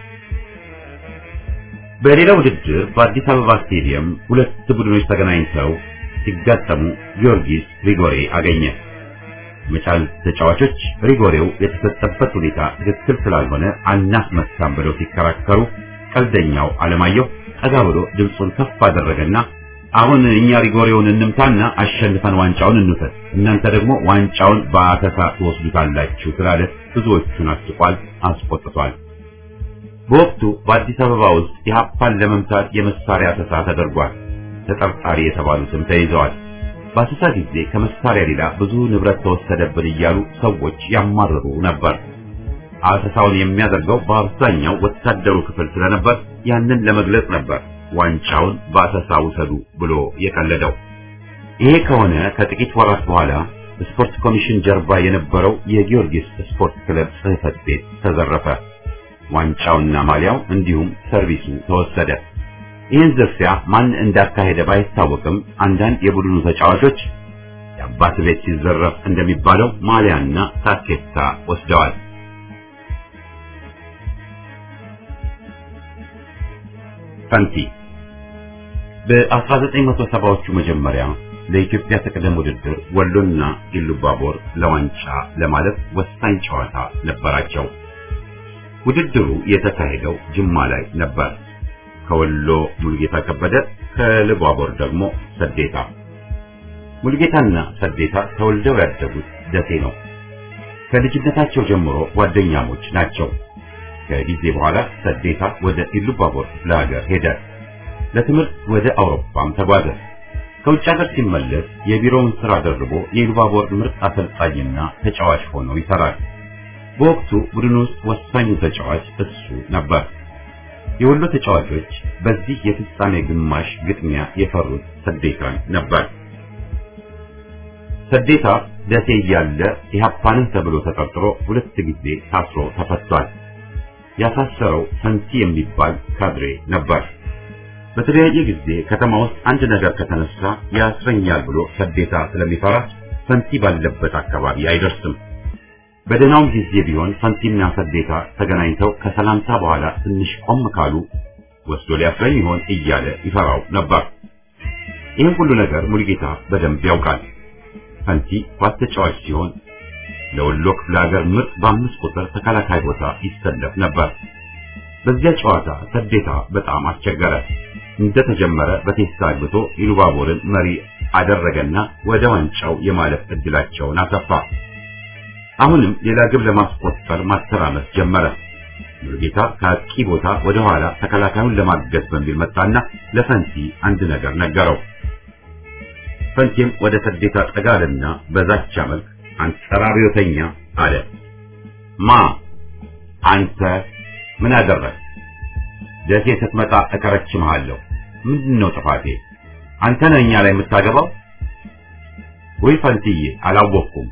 በሌላ ውድድር በአዲስ አበባ ስቴዲየም ሁለት ቡድኖች ተገናኝተው ሲጋጠሙ ጊዮርጊስ ሪጎሬ አገኘ። መቻል ተጫዋቾች ሪጎሬው የተሰጠበት ሁኔታ ትክክል ስላልሆነ አናስመታም ብለው ሲከራከሩ ቀልደኛው አለማየሁ ጠጋ ብሎ ድምፁን ከፍ አደረገና አሁን እኛ ሪጎሬውን እንምታና አሸንፈን ዋንጫውን እንውሰድ፣ እናንተ ደግሞ ዋንጫውን በአተሳ ትወስዱታላችሁ ስላለ ብዙዎቹን አስቋል፣ አስቆጥቷል። በወቅቱ በአዲስ አበባ ውስጥ የሀፓን ለመምታት የመሳሪያ አሰሳ ተደርጓል። ተጠርጣሪ የተባሉትም ተይዘዋል። በአሰሳ ጊዜ ከመሳሪያ ሌላ ብዙ ንብረት ተወሰደብን እያሉ ሰዎች ያማርሩ ነበር። አሰሳውን የሚያደርገው በአብዛኛው ወታደሩ ክፍል ስለነበር ያንን ለመግለጽ ነበር ዋንጫውን በአሰሳ ውሰዱ ብሎ የቀለደው። ይሄ ከሆነ ከጥቂት ወራት በኋላ ስፖርት ኮሚሽን ጀርባ የነበረው የጊዮርጊስ ስፖርት ክለብ ጽሕፈት ቤት ተዘረፈ። ዋንጫውና ማሊያው እንዲሁም ሰርቪሱ ተወሰደ። ይህን ዝርፊያ ማን እንዳካሄደ ባይታወቅም አንዳንድ የቡድኑ ተጫዋቾች የአባት ቤት ሲዘረፍ እንደሚባለው ማሊያና ታኬታ ወስደዋል። ፈንቲ በ1970ዎቹ መጀመሪያ ለኢትዮጵያ ተቀደም ውድድር ወሎና ኢሉባቦር ለዋንጫ ለማለፍ ወሳኝ ጨዋታ ነበራቸው። ውድድሩ የተካሄደው ጅማ ላይ ነበር። ከወሎ ሙልጌታ ከበደ፣ ከኢሉባቦር ደግሞ ሰዴታ። ሙልጌታና ሰዴታ ተወልደው ያደጉት ደሴ ነው። ከልጅነታቸው ጀምሮ ጓደኛሞች ናቸው። ከጊዜ በኋላ ሰዴታ ወደ ኢሉባቦር ክፍለ ሀገር ሄደ። ለትምህርት ወደ አውሮፓም ተጓዘ። ከውጭ ሀገር ሲመለስ የቢሮውን ስራ ደርቦ የኢሉባቦር ምርጥ አሰልጣኝና ተጫዋች ሆኖ ይሰራል። በወቅቱ ቡድን ውስጥ ወሳኙ ተጫዋች እሱ ነበር። የወሎ ተጫዋቾች በዚህ የፍጻሜ ግማሽ ግጥሚያ የፈሩት ሰዴታን ነበር። ሰዴታ ደሴ እያለ ኢህአፓንን ተብሎ ተጠርጥሮ ሁለት ጊዜ ታስሮ ተፈቷል። ያሳሰረው ፈንቲ የሚባል ካድሬ ነበር። በተለያየ ጊዜ ከተማ ውስጥ አንድ ነገር ከተነሳ ያስረኛል ብሎ ሰዴታ ስለሚፈራ ፈንቲ ባለበት አካባቢ አይደርስም። በደህናውም ጊዜ ቢሆን ፈንቲና ሰዴታ ተገናኝተው ከሰላምታ በኋላ ትንሽ ቆም ካሉ ወስዶ ሊያስረኝ ይሆን እያለ ይፈራው ነበር። ይህን ሁሉ ነገር ሙሉጌታ በደንብ ያውቃል። ፈንቲ ኳስ ተጫዋች ሲሆን ለወሎ ክፍለ ሀገር ምርጥ በአምስት ቁጥር ተከላካይ ቦታ ይሰለፍ ነበር። በዚያ ጨዋታ ሰዴታ በጣም አስቸገረ። እንደተጀመረ በቴስታ አግብቶ ኢሉባቦርን መሪ አደረገና ወደ ዋንጫው የማለፍ እድላቸውን አሰፋ። አሁንም ሌላ ግብ ለማስቆጠር ማተራመስ ጀመረ። ሙሉጌታ ከአጥቂ ቦታ ወደ ኋላ ተከላካዩን ለማገዝ በሚል መጣና ለፈንቲ አንድ ነገር ነገረው። ፈንቲም ወደ ሰዴታ ጠጋልና በዛቻ መልክ አንጸራሪዮተኛ አለ። ማ አንተ ምን አደረግ? ደሴ ስትመጣ እከረችምሃለሁ። ምንድን ነው ጥፋቴ? አንተ ነህ እኛ ላይ የምታገባው? ወይ ፈንትዬ አላወቅኩም።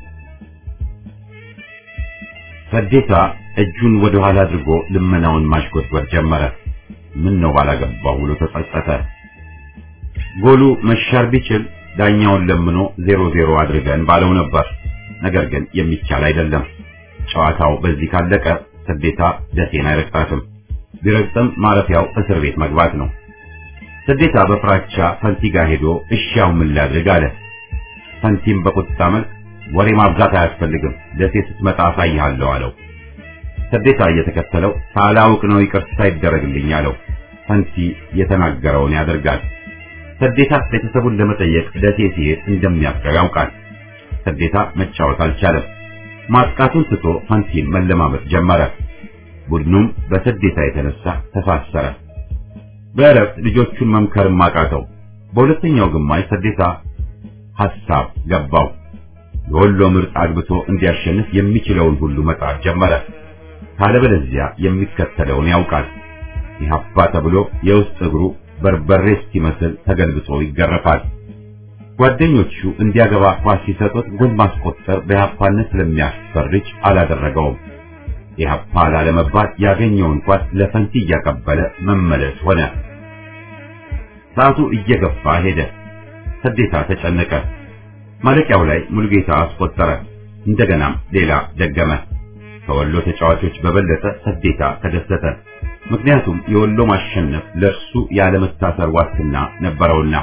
ሰዴታ እጁን ወደ ኋላ አድርጎ ልመናውን ማሽጎትጎት ጀመረ። ምን ነው ባላገባው ብሎ ተጸጸተ። ጎሉ መሻር ቢችል ዳኛውን ለምኖ ዜሮ ዜሮ አድርገን ባለው ነበር። ነገር ግን የሚቻል አይደለም። ጨዋታው በዚህ ካለቀ ሰዴታ ደሴን አይረግጣትም። ቢረግጥም ማረፊያው እስር ቤት መግባት ነው። ሰዴታ በፍራቻ ፈንቲ ጋር ሄዶ እሻው ምን ላድርግ አለ። ፈንቲም በቁጣ መልክ ወሬ ማብዛት አያስፈልግም፣ ደሴ ስትመጣ አሳይሃለሁ አለው። ሰዴታ እየተከተለው ሳላውቅ ነው ይቅርታ ይደረግልኝ አለው። ፈንቲ የተናገረውን ያደርጋል። ሰዴታ ቤተሰቡን ለመጠየቅ ደሴ ሲሄድ እንደሚያፍረው ያውቃል። ሰዴታ መጫወት አልቻለም። ማጥቃቱን ትቶ ፈንቲን መለማመጥ ጀመረ። ቡድኑም በሰዴታ የተነሳ ተሳሰረ። በእረፍት ልጆቹን መምከርም አቃተው። በሁለተኛው ግማሽ ሰዴታ ሐሳብ ገባው። የወሎ ምርጥ አግብቶ እንዲያሸንፍ የሚችለውን ሁሉ መጣር ጀመረ። ካለበለዚያ የሚከተለውን ያውቃል። ኢህአፓ ተብሎ የውስጥ እግሩ በርበሬ እስኪመስል ተገልብጦ ይገረፋል። ጓደኞቹ እንዲያገባ ኳስ ሲሰጡት ጎል ማስቆጠር በኢህአፓነት ስለሚያስፈርጅ አላደረገውም። ኢህአፓ ላለመባል ያገኘውን ኳስ ለፈንቲ እያቀበለ መመለስ ሆነ። ሰዓቱ እየገፋ ሄደ። ሰዴታ ተጨነቀ። ማለቂያው ላይ ሙሉጌታ አስቆጠረ። እንደገናም ሌላ ደገመ። ከወሎ ተጫዋቾች በበለጠ ሰዴታ ተደሰተ። ምክንያቱም የወሎ ማሸነፍ ለእርሱ ያለመታሰር ዋስትና ነበረውና።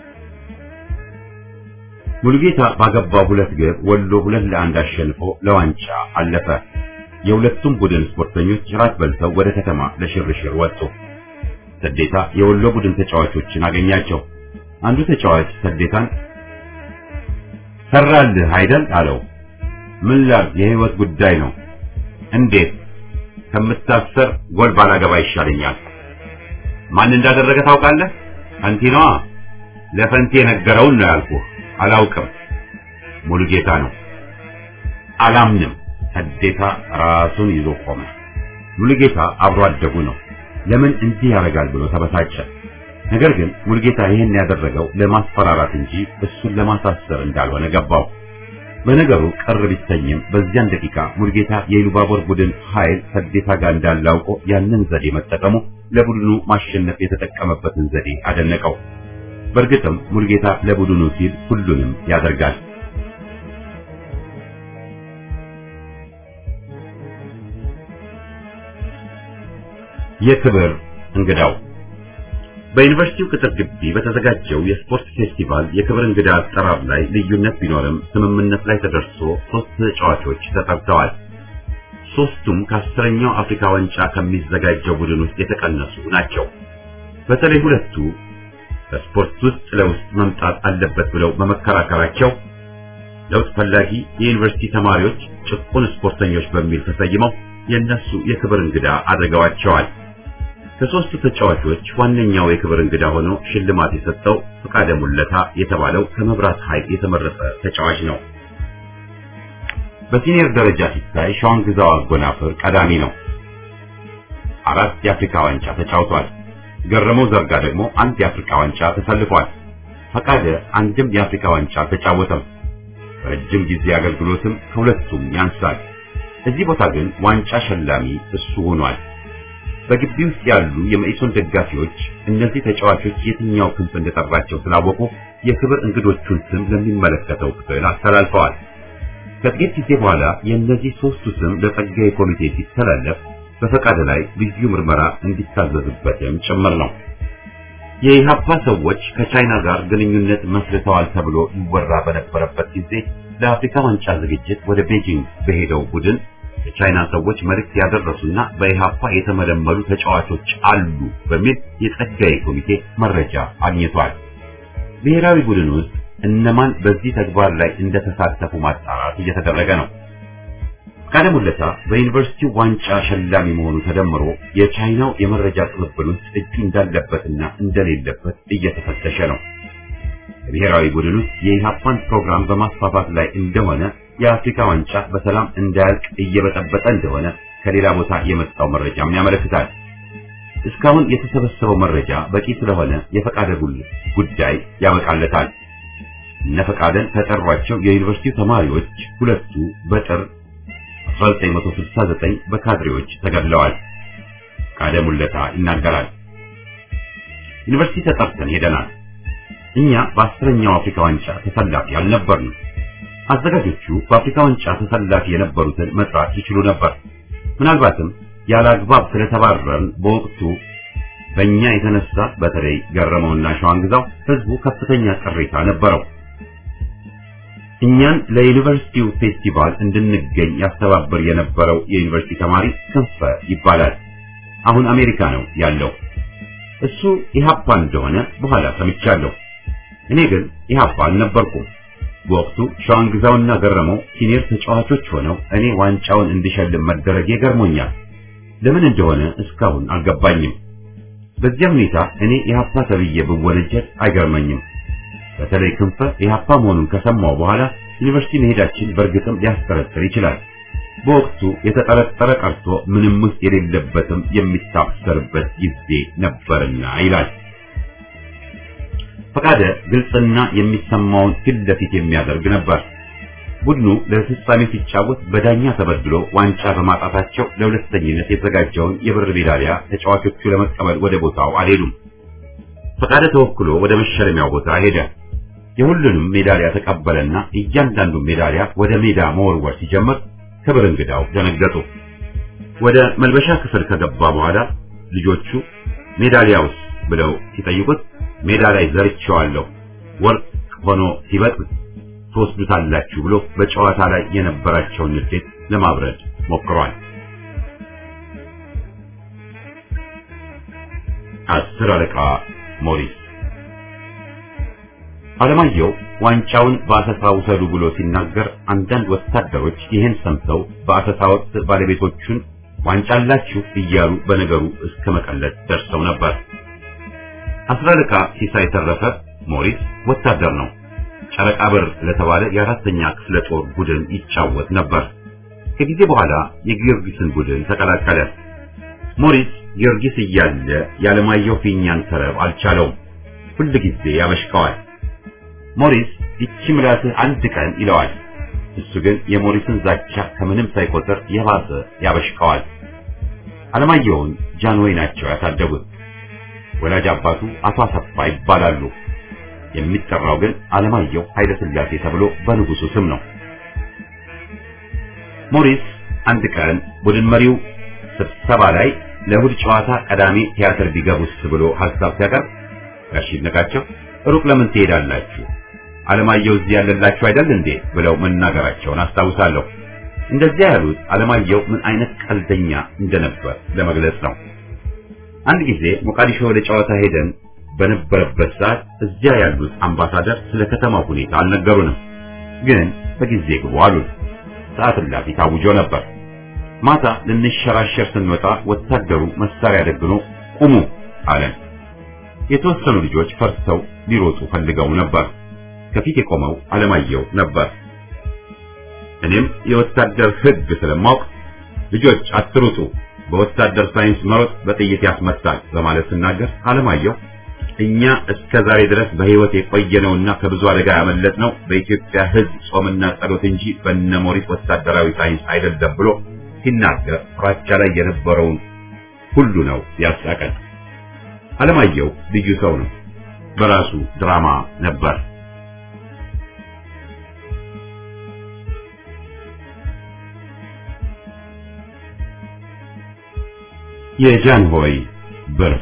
ሙሉጌታ ባገባው ሁለት ግብ ወሎ ሁለት ለአንድ አሸንፎ ለዋንጫ አለፈ። የሁለቱም ቡድን ስፖርተኞች ራት በልተው ወደ ከተማ ለሽርሽር ወጡ። ሰዴታ የወሎ ቡድን ተጫዋቾችን አገኛቸው። አንዱ ተጫዋች ሰዴታን ሰራልህ አይደል አለው። ምን ላድርግ የህይወት ጉዳይ ነው። እንዴት ከምታሰር ጎል ባላገባ ይሻለኛል። ማን እንዳደረገ ታውቃለህ? ፈንቲ ነዋ። ለፈንቲ የነገረውን ነው ያልኩህ። አላውቅም። ሙሉጌታ ነው። አላምንም። ሰዴታ ራሱን ይዞ ቆመ። ሙሉጌታ አብሮ አደጉ ነው። ለምን እንዲህ ያደርጋል ብሎ ተበሳጨ። ነገር ግን ሙሉጌታ ይህን ያደረገው ለማስፈራራት እንጂ እሱን ለማሳሰር እንዳልሆነ ገባው። በነገሩ ቅር ቢሰኝም በዚያን ደቂቃ ሙሉጌታ የኢሉባቦር ቡድን ኃይል ሰዴታ ጋር እንዳለ አውቆ ያንን ዘዴ መጠቀሙ ለቡድኑ ማሸነፍ የተጠቀመበትን ዘዴ አደነቀው። በእርግጥም ሙሉጌታ ለቡድኑ ሲል ሁሉንም ያደርጋል። የክብር እንግዳው በዩኒቨርሲቲው ቅጥር ግቢ በተዘጋጀው የስፖርት ፌስቲቫል የክብር እንግዳ አጠራር ላይ ልዩነት ቢኖርም ስምምነት ላይ ተደርሶ ሶስት ተጫዋቾች ተጠርተዋል። ሶስቱም ከአስረኛው አፍሪካ ዋንጫ ከሚዘጋጀው ቡድን ውስጥ የተቀነሱ ናቸው። በተለይ ሁለቱ በስፖርት ውስጥ ለውስጥ መምጣት አለበት ብለው በመከራከራቸው ለውጥ ፈላጊ የዩኒቨርሲቲ ተማሪዎች ጭቁን ስፖርተኞች በሚል ተሰይመው የነሱ የክብር እንግዳ አድርገዋቸዋል። ከሶስቱ ተጫዋቾች ዋነኛው የክብር እንግዳ ሆኖ ሽልማት የሰጠው ፈቃደ ሙለታ የተባለው ከመብራት ኃይል የተመረጠ ተጫዋች ነው። በሲኒየር ደረጃ ሲታይ ሸዋን ግዛው አጎናፍር ቀዳሚ ነው። አራት የአፍሪካ ዋንጫ ተጫውቷል። ገረመው ዘርጋ ደግሞ አንድ የአፍሪካ ዋንጫ ተሰልፏል። ፈቃደ አንድም የአፍሪካ ዋንጫ አልተጫወተም። በረጅም ጊዜ አገልግሎትም ከሁለቱም ያንሳል። እዚህ ቦታ ግን ዋንጫ ሸላሚ እሱ ሆኗል። በግቢ ውስጥ ያሉ የመኢሶን ደጋፊዎች እነዚህ ተጫዋቾች የትኛው ክንፍ እንደጠራቸው ስላወቁ የክብር እንግዶቹን ስም ለሚመለከተው ክፍል አስተላልፈዋል። ከጥቂት ጊዜ በኋላ የእነዚህ ሶስቱ ስም ለጸጋዬ ኮሚቴ ሲተላለፍ በፈቃደ ላይ ልዩ ምርመራ እንዲታዘዝበትም ጭምር ነው። የኢሃፓ ሰዎች ከቻይና ጋር ግንኙነት መስርተዋል ተብሎ ይወራ በነበረበት ጊዜ ለአፍሪካ ዋንጫ ዝግጅት ወደ ቤጂንግ በሄደው ቡድን የቻይና ሰዎች መልእክት ያደረሱና በኢሃፓ የተመለመሉ ተጫዋቾች አሉ በሚል የጸጋዬ ኮሚቴ መረጃ አግኝቷል። ብሔራዊ ቡድን ውስጥ እነማን በዚህ ተግባር ላይ እንደተሳተፉ ማጣራት እየተደረገ ነው። ፈቃደ ሙለታ በዩኒቨርሲቲው ዋንጫ ሸላሚ መሆኑ ተደምሮ የቻይናው የመረጃ ቅብብል ውስጥ እጁ እንዳለበትና እንደሌለበት እየተፈተሸ ነው። የብሔራዊ ቡድን ውስጥ የኢሃፓን ፕሮግራም በማስፋፋት ላይ እንደሆነ የአፍሪካ ዋንጫ በሰላም እንዳያልቅ እየበጠበጠ እንደሆነ ከሌላ ቦታ የመጣው መረጃም ያመለክታል። እስካሁን የተሰበሰበው መረጃ በቂ ስለሆነ የፈቃደ ጉዳይ ያበቃለታል። እነ ፈቃደን ከጠሯቸው የዩኒቨርሲቲው ተማሪዎች ሁለቱ በጥር 1969 በካድሬዎች ተገድለዋል። ፈቃደ ሙለታ ይናገራል። ዩኒቨርሲቲ ተጠርተን ሄደናል። እኛ በአስረኛው አፍሪካ ዋንጫ ተሰላፊ አልነበርንም። አዘጋጆቹ በአፍሪካ ዋንጫ ተሰላፊ የነበሩትን መጥራት ይችሉ ነበር። ምናልባትም ያለ አግባብ ስለተባረርን በወቅቱ በእኛ የተነሳ በተለይ ገረመውና ሸዋንግዛው ህዝቡ ከፍተኛ ቅሬታ ነበረው። እኛን ለዩኒቨርሲቲው ፌስቲቫል እንድንገኝ ያስተባብር የነበረው የዩኒቨርሲቲ ተማሪ ክንፈ ይባላል። አሁን አሜሪካ ነው ያለው። እሱ ኢሃፓ እንደሆነ በኋላ ሰምቻለሁ። እኔ ግን ኢሃፓ አልነበርኩም። በወቅቱ ሸዋንግዛውና ገረመው ሲኒየር ተጫዋቾች ሆነው እኔ ዋንጫውን እንድሸልም መደረጌ ገርሞኛል። ለምን እንደሆነ እስካሁን አልገባኝም። በዚያ ሁኔታ እኔ ኢሃፓ ተብዬ ብወነጀል አይገርመኝም። በተለይ ክንፈ ኢሃፓ መሆኑን ከሰማው በኋላ ዩኒቨርሲቲ መሄዳችን በእርግጥም ሊያስጠረጥር ይችላል። በወቅቱ የተጠረጠረ ቀርቶ ምንም ውስጥ የሌለበትም የሚታሰርበት ጊዜ ነበርና ይላል። ፈቃደ ግልጽና የሚሰማውን ፊት ለፊት የሚያደርግ ነበር። ቡድኑ ለፍጻሜ ሲጫወት በዳኛ ተበድሎ ዋንጫ በማጣታቸው ለሁለተኝነት የተዘጋጀውን የብር ሜዳሊያ ተጫዋቾቹ ለመቀበል ወደ ቦታው አልሄዱም። ፈቃደ ተወክሎ ወደ መሸለሚያው ቦታ ሄደ። የሁሉንም ሜዳሊያ ተቀበለና እያንዳንዱ ሜዳሊያ ወደ ሜዳ መወርወር ሲጀምር ክብር እንግዳው ደነገጡ። ወደ መልበሻ ክፍል ከገባ በኋላ ልጆቹ ሜዳሊያውስ ብለው ሲጠይቁት ሜዳ ላይ ዘርቼዋለሁ ወርቅ ሆኖ ሲበቅል ትወስዱታላችሁ ብሎ በጨዋታ ላይ የነበራቸውን ንዴት ለማብረድ ሞክሯል። አስር አለቃ ሞሪስ አለማየሁ ዋንጫውን በአሰሳ ውሰዱ ብሎ ሲናገር አንዳንድ ወታደሮች ይህን ሰምተው በአሰሳ ወቅት ባለቤቶቹን ዋንጫ አላችሁ እያሉ በነገሩ እስከ መቀለድ ደርሰው ነበር። አስር አለቃ ሲሳይ ተረፈ ሞሪስ ወታደር ነው። ጨረቃ በር ለተባለ የአራተኛ ክፍለ ጦር ቡድን ይጫወት ነበር። ከጊዜ በኋላ የጊዮርጊስን ቡድን ተቀላቀለ። ሞሪስ ጊዮርጊስ እያለ ያለማየሁ ፊኛን ተረብ አልቻለውም። ሁል ጊዜ ያበሽቀዋል። ሞሪስ ይቺ ምላስህ አንድ ቀን ይለዋል። እሱ ግን የሞሪስን ዛቻ ከምንም ሳይቆጥር የባሰ ያበሽቀዋል። አለማየሁን ጃንሆይ ናቸው ያሳደጉት። ወላጅ አባቱ አቶ አሰፋ ይባላሉ። የሚጠራው ግን አለማየሁ ኃይለ ሥላሴ ተብሎ በንጉሱ ስም ነው። ሞሪስ አንድ ቀን ቡድን መሪው ስብሰባ ላይ ለእሑድ ጨዋታ ቀዳሚ ቲያትር ቢገቡስ ብሎ ሐሳብ ሲያቀርብ ጋሽ ይድነቃቸው ሩቅ ለምን ትሄዳላችሁ? አለማየሁ እዚህ ያለላችሁ አይደል እንዴ ብለው መናገራቸውን አስታውሳለሁ። እንደዚያ ያሉት አለማየሁ ምን አይነት ቀልደኛ እንደነበር ለመግለጽ ነው። አንድ ጊዜ ሞቃዲሾ ወደ ጨዋታ ሄደን በነበረበት ሰዓት እዚያ ያሉት አምባሳደር ስለ ከተማው ሁኔታ አልነገሩንም። ግን በጊዜ ግቡ አሉን። ሰዓት እላፊ ታውጆ ነበር። ማታ ልንሸራሸር ስንወጣ ወታደሩ መሳሪያ ደግኖ ቁሙ አለን። የተወሰኑ ልጆች ፈርተው ሊሮጡ ፈልገው ነበር። ከፊት የቆመው አለማየሁ ነበር። እኔም የወታደር ሕግ ስለማውቅ ልጆች አትሩጡ፣ በወታደር ሳይንስ መሮጥ በጥይት ያስመታል በማለት ስናገር አለማየሁ እኛ እስከ ዛሬ ድረስ በሕይወት የቆየነውና ከብዙ አደጋ ያመለጥነው በኢትዮጵያ ሕዝብ ጾምና ጸሎት እንጂ በነሞሪስ ወታደራዊ ሳይንስ አይደለም ብሎ ሲናገር ፍራቻ ላይ የነበረውን ሁሉ ነው ያሳቀን። አለማየሁ ልዩ ሰው ነው። በራሱ ድራማ ነበር። የጃንሆይ ብር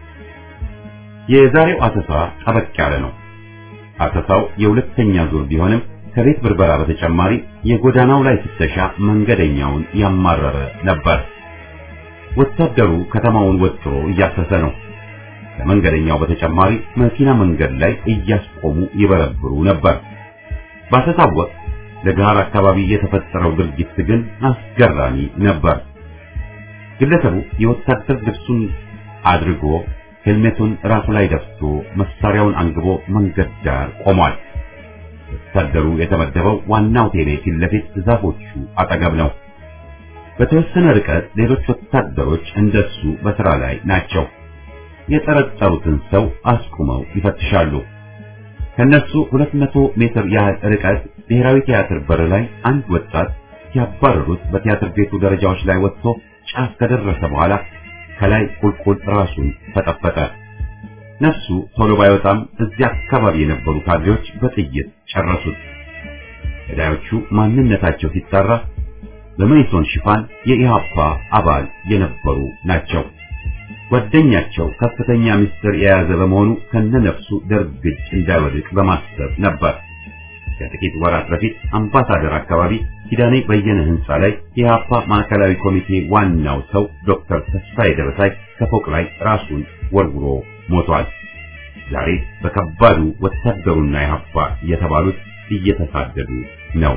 የዛሬው አሰሳ ጠበቅ ያለ ነው። አሰሳው የሁለተኛ ዙር ቢሆንም ከቤት ብርበራ በተጨማሪ የጎዳናው ላይ ፍተሻ መንገደኛውን ያማረረ ነበር። ወታደሩ ከተማውን ወጥሮ እያሰሰ ነው። ከመንገደኛው በተጨማሪ መኪና መንገድ ላይ እያስቆሙ ይበረብሩ ነበር። ባሰሳው ወቅት ለጋር አካባቢ የተፈጠረው ድርጊት ግን አስገራሚ ነበር። ግለሰቡ የወታደር ልብሱን አድርጎ ሄልሜቱን ራሱ ላይ ደፍቶ መሳሪያውን አንግቦ መንገድ ዳር ቆሟል። ወታደሩ የተመደበው ዋናው ቴሌ ፊት ለፊት ዛፎቹ አጠገብ ነው። በተወሰነ ርቀት ሌሎች ወታደሮች እንደሱ በስራ ላይ ናቸው። የጠረጠሩትን ሰው አስቁመው ይፈትሻሉ። ከነሱ 200 ሜትር ያህል ርቀት ብሔራዊ ቲያትር በር ላይ አንድ ወጣት ሲያባረሩት በቲያትር ቤቱ ደረጃዎች ላይ ወጥቶ ጫፍ ከደረሰ በኋላ ከላይ ቁልቁል ራሱን ፈጠፈጠ። ነፍሱ ቶሎ ባይወጣም እዚያ አካባቢ የነበሩ ካድሬዎች በጥይት ጨረሱት። ገዳዮቹ ማንነታቸው ሲጣራ በመይሶን ሽፋን የኢሃፓ አባል የነበሩ ናቸው። ጓደኛቸው ከፍተኛ ምስጢር የያዘ በመሆኑ ከነነፍሱ ደርግ እጅ እንዳይወድቅ በማሰብ ነበር። ከጥቂት ወራት በፊት አምባሳደር አካባቢ ኪዳኔ በየነ ህንፃ ላይ የኢሃፓ ማዕከላዊ ኮሚቴ ዋናው ሰው ዶክተር ተስፋዬ ደበሳይ ከፎቅ ላይ ራሱን ወርውሮ ሞቷል። ዛሬ በከባዱ ወታደሩና ኢሃፓ የተባሉት እየተሳደዱ ነው።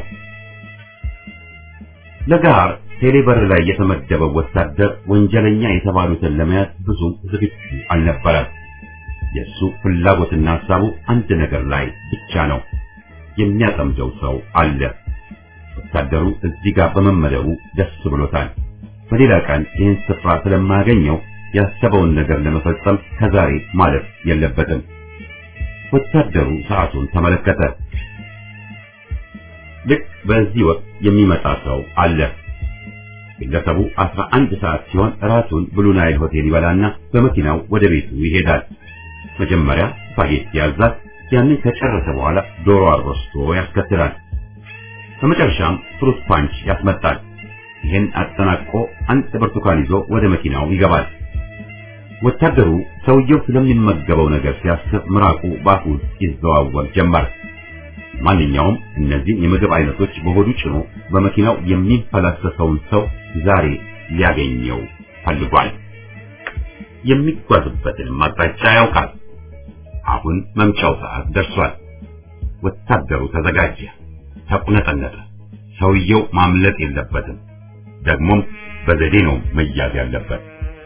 ለጋር ቴሌበር ላይ የተመደበው ወታደር ወንጀለኛ የተባሉትን ለመያዝ ብዙም ዝግጁ አልነበረም። የእሱ ፍላጎትና ሀሳቡ አንድ ነገር ላይ ብቻ ነው። የሚያጠምደው ሰው አለ። ወታደሩ እዚህ ጋር በመመደቡ ደስ ብሎታል። በሌላ ቀን ይህን ስፍራ ስለማያገኘው ያሰበውን ነገር ለመፈጸም ከዛሬ ማለፍ የለበትም። ወታደሩ ሰዓቱን ተመለከተ። ልክ በዚህ ወቅት የሚመጣ ሰው አለ። ግለሰቡ አስራ አንድ ሰዓት ሲሆን ራቱን ብሉ ናይል ሆቴል ይበላና በመኪናው ወደ ቤቱ ይሄዳል። መጀመሪያ ስፓጌቲ ያዛል። ያንን ከጨረሰ በኋላ ዶሮ አሮስቶ ያስከትላል። በመጨረሻም ፍሩት ፓንች ያስመጣል። ይህን አጠናቆ አንድ ብርቱካን ይዞ ወደ መኪናው ይገባል። ወታደሩ ሰውየው ስለሚመገበው ነገር ሲያስብ ምራቁ ባፉ ይዘዋወር ጀመር። ማንኛውም እነዚህን የምግብ አይነቶች በሆዱ ጭኖ በመኪናው የሚፈላሰሰውን ሰው ዛሬ ሊያገኘው ፈልጓል። የሚጓዝበትን አቅጣጫ ያውቃል። አሁን መምጫው ሰዓት ደርሷል። ወታደሩ ተዘጋጀ፣ ተቁነጠነጠ። ሰውየው ማምለጥ የለበትም። ደግሞም በዘዴ ነው መያዝ ያለበት።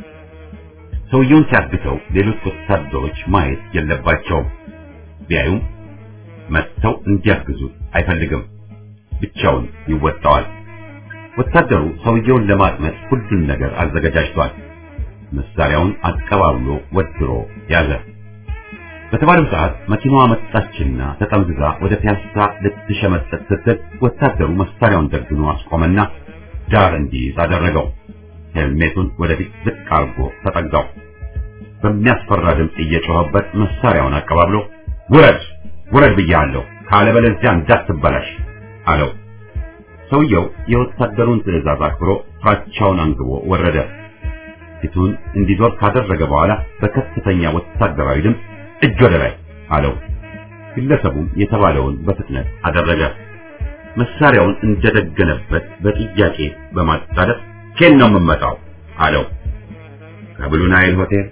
ሰውየውን ሲያግተው ሌሎች ወታደሮች ማየት የለባቸውም። ቢያዩም መጥተው እንዲያግዙት አይፈልግም። ብቻውን ይወጣዋል። ወታደሩ ሰውየውን ለማጥመድ ሁሉን ነገር አዘገጃጅቷል። መሳሪያውን አቀባብሎ ወድሮ ያዘ። በተባለው ሰዓት መኪናዋ መጣችና ተጠምዝዛ ወደ ፒያሳ ልትሸመጠጥ ስትል ወታደሩ መሳሪያውን ደግኖ አስቆመና ዳር እንዲይዝ አደረገው። ሄልሜቱን ወደፊት ዝቅ አርጎ ተጠጋው። በሚያስፈራ ድምፅ እየጮኸበት መሳሪያውን አቀባብሎ ውረድ ውረድ ብያለሁ፣ ካለበለዚያ እንዳትበላሽ አለው። ሰውየው የወታደሩን ትዕዛዝ አክብሮ ፍራቻውን አንግቦ ወረደ። ፊቱን እንዲዞር ካደረገ በኋላ በከፍተኛ ወታደራዊ ድምፅ እጅ ወደ ላይ አለው። ግለሰቡም የተባለውን በፍጥነት አደረገ። መሳሪያውን እንደደገነበት በጥያቄ በማጣደፍ ኬን ነው የምመጣው አለው። ከብሉ ናይል ሆቴል።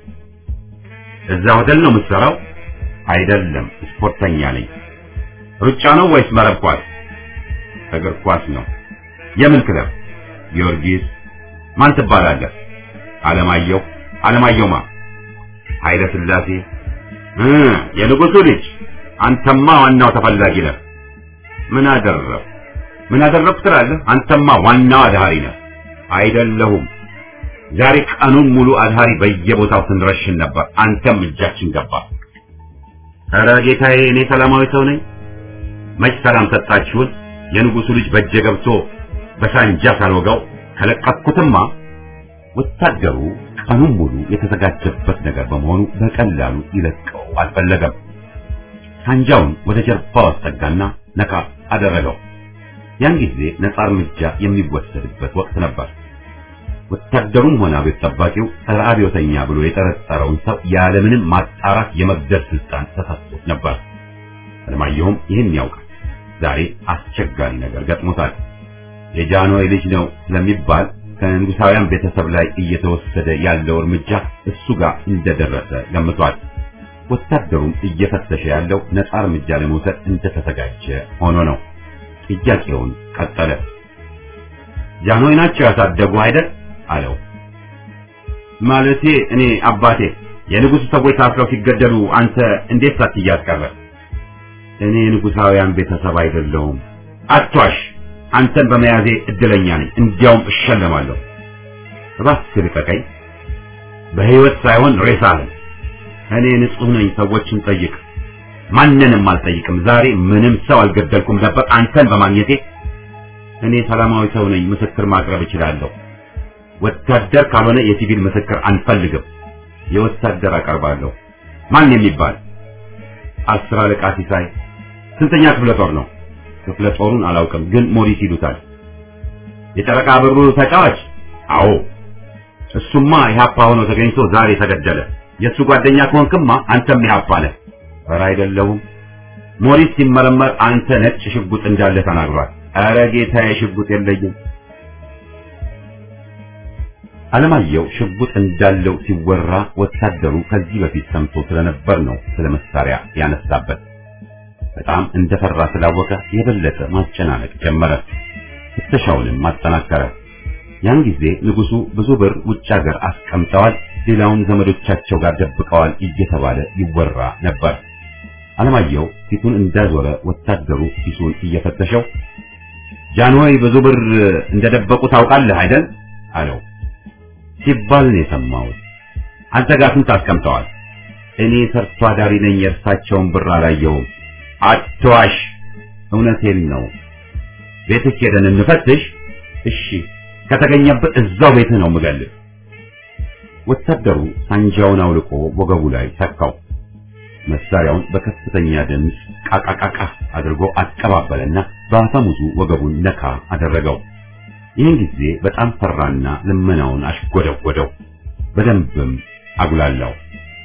እዛ ሆቴል ነው የምትሰራው? አይደለም፣ ስፖርተኛ ነኝ። ሩጫ ነው ወይስ መረብ ኳስ? እግር ኳስ ነው። የምን ክለብ? ጊዮርጊስ። ማን ትባላለህ? አለማየሁ። አለማየሁ ማ? ኃይለ ሥላሴ። እ የንጉሱ ልጅ። አንተማ ዋናው ተፈላጊ ነህ። ምን አደረብ ምን አደረብ ትላለህ? አንተማ ዋናው አድሃሪ ነህ። አይደለሁም። ዛሬ ቀኑን ሙሉ አድሃሪ በየቦታው ስንረሽን ነበር። አንተም እጃችን ገባ። ኧረ ጌታዬ፣ እኔ ሰላማዊ ሰው ነኝ። መች ሰላም ሰጣችሁን? የንጉሱ ልጅ በእጄ ገብቶ በሳንጃ ሳልወጋው ከለቀኩትማ። ወታደሩ ቀኑን ሙሉ የተዘጋጀበት ነገር በመሆኑ በቀላሉ ይለቀው አልፈለገም። ሳንጃውን ወደ ጀርባው አስጠጋና ነካ አደረገው። ያን ጊዜ ነጻ እርምጃ የሚወሰድበት ወቅት ነበር። ወታደሩም ሆነ አብዮት ጠባቂው ጸረ አብዮተኛ ብሎ የጠረጠረውን ሰው ያለምንም ማጣራት የመግደል ስልጣን ተሰጥቶት ነበር። አለማየሁም ይህን ያውቃል። ዛሬ አስቸጋሪ ነገር ገጥሞታል። የጃንሆይ ልጅ ነው ስለሚባል ከንጉሳውያን ቤተሰብ ላይ እየተወሰደ ያለው እርምጃ እሱ ጋር እንደደረሰ ገምቷል። ወታደሩም እየፈተሸ ያለው ነጻ እርምጃ ለመውሰድ እንደተዘጋጀ ሆኖ ነው። ጥያቄውን ቀጠለ። ጃንሆይ ናቸው ያሳደጉ አይደል? አለው። ማለቴ እኔ አባቴ የንጉሱ ሰዎች ታስረው ሲገደሉ አንተ እንዴት ሳትያዝ ቀረ? እኔ ንጉሳውያን ቤተሰብ አይደለሁም። አትዋሽ። አንተን በመያዜ እድለኛ ነኝ። እንዲያውም እሸለማለሁ። እባክህ ልቀቀኝ። በህይወት ሳይሆን ሬሳህን። እኔ ንጹህ ነኝ። ሰዎችን ጠይቅ። ማንንም አልጠይቅም። ዛሬ ምንም ሰው አልገደልኩም ነበር አንተን በማግኘቴ። እኔ ሰላማዊ ሰው ነኝ። ምስክር ማቅረብ እችላለሁ። ወታደር ካልሆነ የሲቪል ምስክር አንፈልግም። የወታደር አቀርባለሁ። ማን የሚባል አስር አለቃ ሲሳይ ስንተኛ ክፍለ ጦር ነው ክፍለ ጦሩን አላውቅም ግን ሞሪስ ይሉታል የጨረቃ ብሩ ተጫዋች አዎ እሱማ ኢህአፓ ሆኖ ተገኝቶ ዛሬ ተገደለ የእሱ ጓደኛ ከሆንክማ አንተም ኢህአፓ ነህ ኧረ አይደለሁም ሞሪስ ሲመረመር አንተ ነጭ ሽጉጥ እንዳለ ተናግሯል ኧረ ጌታዬ ሽጉጥ የለኝም አለማየሁ ሽጉጥ እንዳለው ሲወራ ወታደሩ ከዚህ በፊት ሰምቶ ስለነበር ነው ስለ መሳሪያ ያነሳበት በጣም እንደፈራ ስላወቀ የበለጠ ማጨናነቅ ጀመረ ፍተሻውንም ማጠናከረ ያን ጊዜ ንጉሱ ብዙ ብር ውጭ ሀገር አስቀምጠዋል ሌላውን ዘመዶቻቸው ጋር ደብቀዋል እየተባለ ይወራ ነበር አለማየሁ ፊቱን እንዳዞረ ወታደሩ ኪሱን እየፈተሸው ጃንሆይ ብዙ ብር እንደደበቁ ታውቃለህ አይደል አለው ሲባል ነው የሰማሁት አንተ ጋር ስንት አስቀምጠዋል እኔ ሰርቶ አዳሪ ነኝ የእርሳቸውን ብር አላየሁም አትዋሽ እውነቴን ነው ቤትህ ሄደን እንፈትሽ እሺ ከተገኘበት እዛው ቤትህ ነው የምገልህ ወታደሩ ሳንጃውን አውልቆ ወገቡ ላይ ተካው መሳሪያውን በከፍተኛ ድምፅ ቃቃቃቃ አድርጎ አቀባበለና በአፈሙዙ ወገቡን ነካ አደረገው ይህን ጊዜ በጣም ፈራና ልመናውን አሽጎደጎደው በደንብም አጉላላው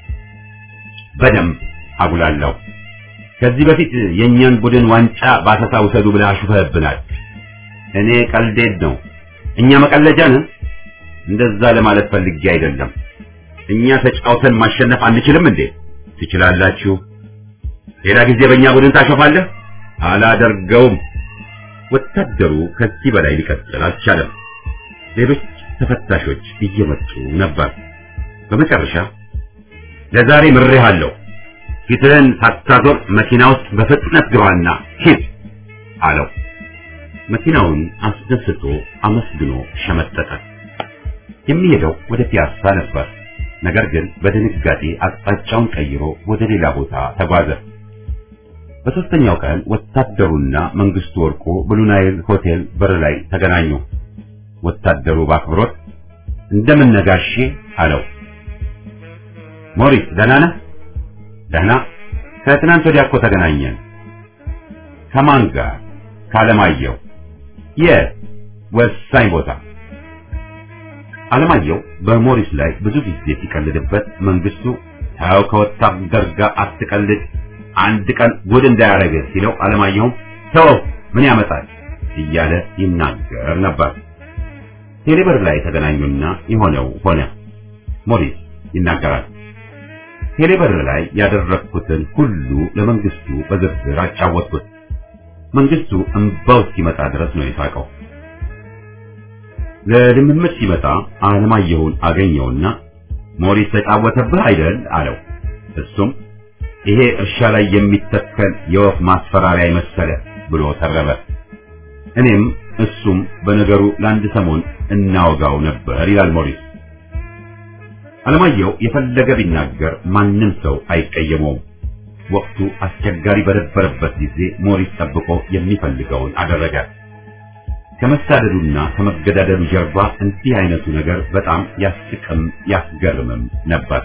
በደንብ አጉላላው ከዚህ በፊት የእኛን ቡድን ዋንጫ ባሰሳ ውሰዱ ብለህ አሹፈህብናል እኔ ቀልዴድ ነው እኛ መቀለጃ ነን እንደዛ ለማለት ፈልጌ አይደለም እኛ ተጫውተን ማሸነፍ አንችልም እንዴ ትችላላችሁ ሌላ ጊዜ በእኛ ቡድን ታሾፋለህ አላደርገውም ወታደሩ ከዚህ በላይ ሊቀጥል አልቻለም ሌሎች ተፈታሾች እየመጡ ነበር በመጨረሻ ለዛሬ ምሬሃለሁ ፊትህን ሳታዞር መኪና ውስጥ በፍጥነት ግባና ሂድ አለው መኪናውን አስደስቶ አመስግኖ ሸመጠጠ የሚሄደው ወደ ፒያሳ ነበር ነገር ግን በድንጋጤ አቅጣጫውን ቀይሮ ወደ ሌላ ቦታ ተጓዘ በሶስተኛው ቀን ወታደሩና መንግስቱ ወርቁ ብሉናይል ሆቴል በር ላይ ተገናኙ ወታደሩ በአክብሮት እንደምን ነጋሼ አለው ሞሪስ ደህና ነህ ደህና ከትናንት ወዲያ እኮ ተገናኘን ከማን ጋር ካለማየሁ የት ወሳኝ ቦታ አለማየሁ በሞሪስ ላይ ብዙ ጊዜ ሲቀልድበት መንግስቱ ታው ከወታደር ጋር አትቀልድ አንድ ቀን ጉድ እንዳያረግህ ሲለው አለማየሁም ተው ምን ያመጣል እያለ ይናገር ነበር ቴሌብር ላይ ተገናኙና የሆነው ሆነ ሞሪስ ይናገራል ቴሌብር ላይ ያደረግኩትን ሁሉ ለመንግስቱ በዝርዝር አጫወትኩት መንግስቱ እንባው እስኪመጣ ድረስ ነው የሳቀው ለልምምድ ሲመጣ አለማየሁን አገኘውና ሞሪስ ተጫወተብህ አይደል አለው እሱም ይሄ እርሻ ላይ የሚተከል የወፍ ማስፈራሪያ የመሰለ ብሎ ተረበ እኔም እሱም በነገሩ ለአንድ ሰሞን እናወጋው ነበር ይላል ሞሪስ አለማየሁ የፈለገ ቢናገር ማንም ሰው አይቀየመውም ወቅቱ አስቸጋሪ በነበረበት ጊዜ ሞሪስ ጠብቆ የሚፈልገውን አደረገ ከመሳደዱና ከመገዳደሉ ጀርባ እንዲህ አይነቱ ነገር በጣም ያስቅም ያስገርምም ነበር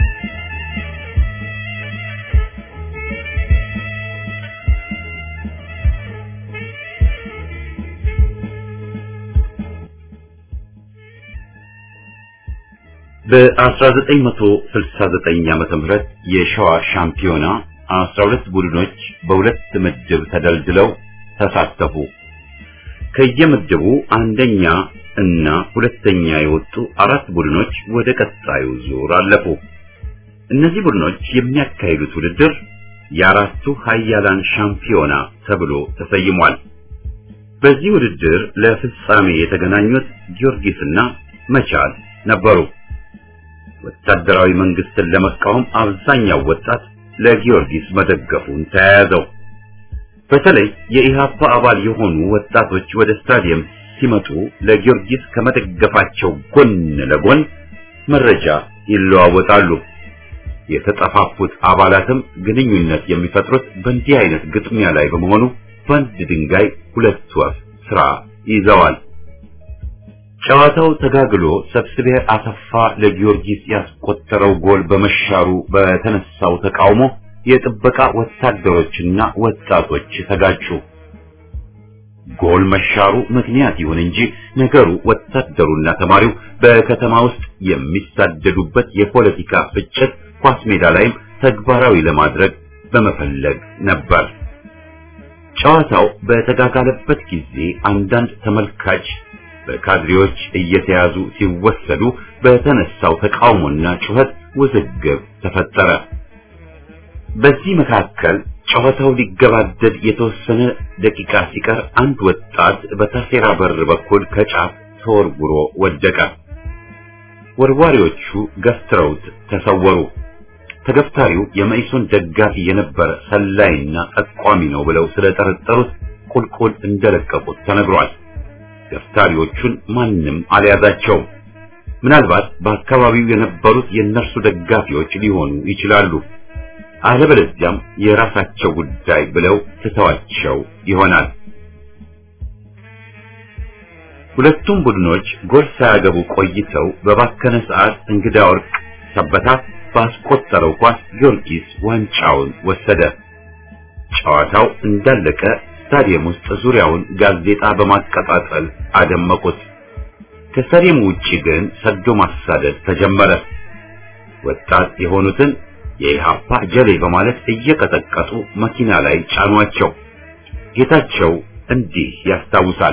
በ1969 ዓመተ ምህረት የሸዋ ሻምፒዮና 12 ቡድኖች በሁለት ምድብ ተደልድለው ተሳተፉ። ከየምድቡ አንደኛ እና ሁለተኛ የወጡ አራት ቡድኖች ወደ ቀጣዩ ዙር አለፉ። እነዚህ ቡድኖች የሚያካሂዱት ውድድር የአራቱ ሀያላን ሻምፒዮና ተብሎ ተሰይሟል። በዚህ ውድድር ለፍጻሜ የተገናኙት ጊዮርጊስና መቻል ነበሩ። ወታደራዊ መንግስትን ለመቃወም አብዛኛው ወጣት ለጊዮርጊስ መደገፉን ተያያዘው። በተለይ የኢሃፓ አባል የሆኑ ወጣቶች ወደ ስታዲየም ሲመጡ ለጊዮርጊስ ከመደገፋቸው ጎን ለጎን መረጃ ይለዋወጣሉ። የተጠፋፉት አባላትም ግንኙነት የሚፈጥሩት በእንዲህ አይነት ግጥሚያ ላይ በመሆኑ በአንድ ድንጋይ ሁለት ወፍ ስራ ይዘዋል። ጨዋታው ተጋግሎ ሰብስቤ አሰፋ ለጊዮርጊስ ያስቆጠረው ጎል በመሻሩ በተነሳው ተቃውሞ የጥበቃ ወታደሮችና ወጣቶች ተጋጩ። ጎል መሻሩ ምክንያት ይሁን እንጂ ነገሩ ወታደሩና ተማሪው በከተማ ውስጥ የሚሳደዱበት የፖለቲካ ፍጭት ኳስ ሜዳ ላይም ተግባራዊ ለማድረግ በመፈለግ ነበር። ጨዋታው በተጋጋለበት ጊዜ አንዳንድ ተመልካች በካድሬዎች እየተያዙ ሲወሰዱ በተነሳው ተቃውሞና ጩኸት ውዝግብ ተፈጠረ። በዚህ መካከል ጨዋታው ሊገባደድ የተወሰነ ደቂቃ ሲቀር አንድ ወጣት በታሴራ በር በኩል ከጫፍ ተወርውሮ ወደቀ። ወርዋሪዎቹ ገፍትረውት ተሰወሩ። ተገፍታሪው የመኢሶን ደጋፊ የነበረ ሰላይና ጠቋሚ ነው ብለው ስለጠረጠሩት ቁልቁል እንደለቀቁት ተነግሯል። ገፍታሪዎቹን ማንም አልያዛቸውም። ምናልባት በአካባቢው የነበሩት የእነርሱ ደጋፊዎች ሊሆኑ ይችላሉ። አለበለዚያም የራሳቸው ጉዳይ ብለው ትተዋቸው ይሆናል። ሁለቱም ቡድኖች ጎል ሳያገቡ ቆይተው በባከነ ሰዓት እንግዳ ወርቅ ሰበታ ባስቆጠረው ኳስ ጊዮርጊስ ዋንጫውን ወሰደ። ጨዋታው እንዳለቀ ስታዲየም ውስጥ ዙሪያውን ጋዜጣ በማቀጣጠል አደመቁት። ከስታዲየም ውጪ ግን ሰዶ ማሳደድ ተጀመረ። ወጣት የሆኑትን የኢሃፓ ጀሌ በማለት እየቀጠቀጡ መኪና ላይ ጫኗቸው። ጌታቸው እንዲህ ያስታውሳል።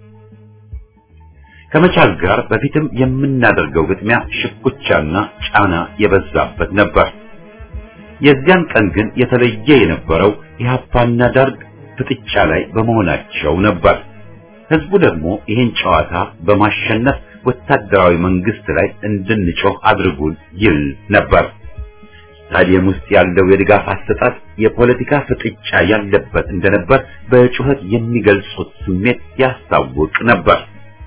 ከመቻል ጋር በፊትም የምናደርገው ግጥሚያ ሽኩቻና ጫና የበዛበት ነበር። የዚያን ቀን ግን የተለየ የነበረው ኢሃፓና ደርግ ፍጥጫ ላይ በመሆናቸው ነበር። ህዝቡ ደግሞ ይህን ጨዋታ በማሸነፍ ወታደራዊ መንግስት ላይ እንድንጮህ አድርጉን ይል ነበር። ስታዲየም ውስጥ ያለው የድጋፍ አሰጣጥ የፖለቲካ ፍጥጫ ያለበት እንደነበር በጩኸት የሚገልጹት ስሜት ያስታውቅ ነበር።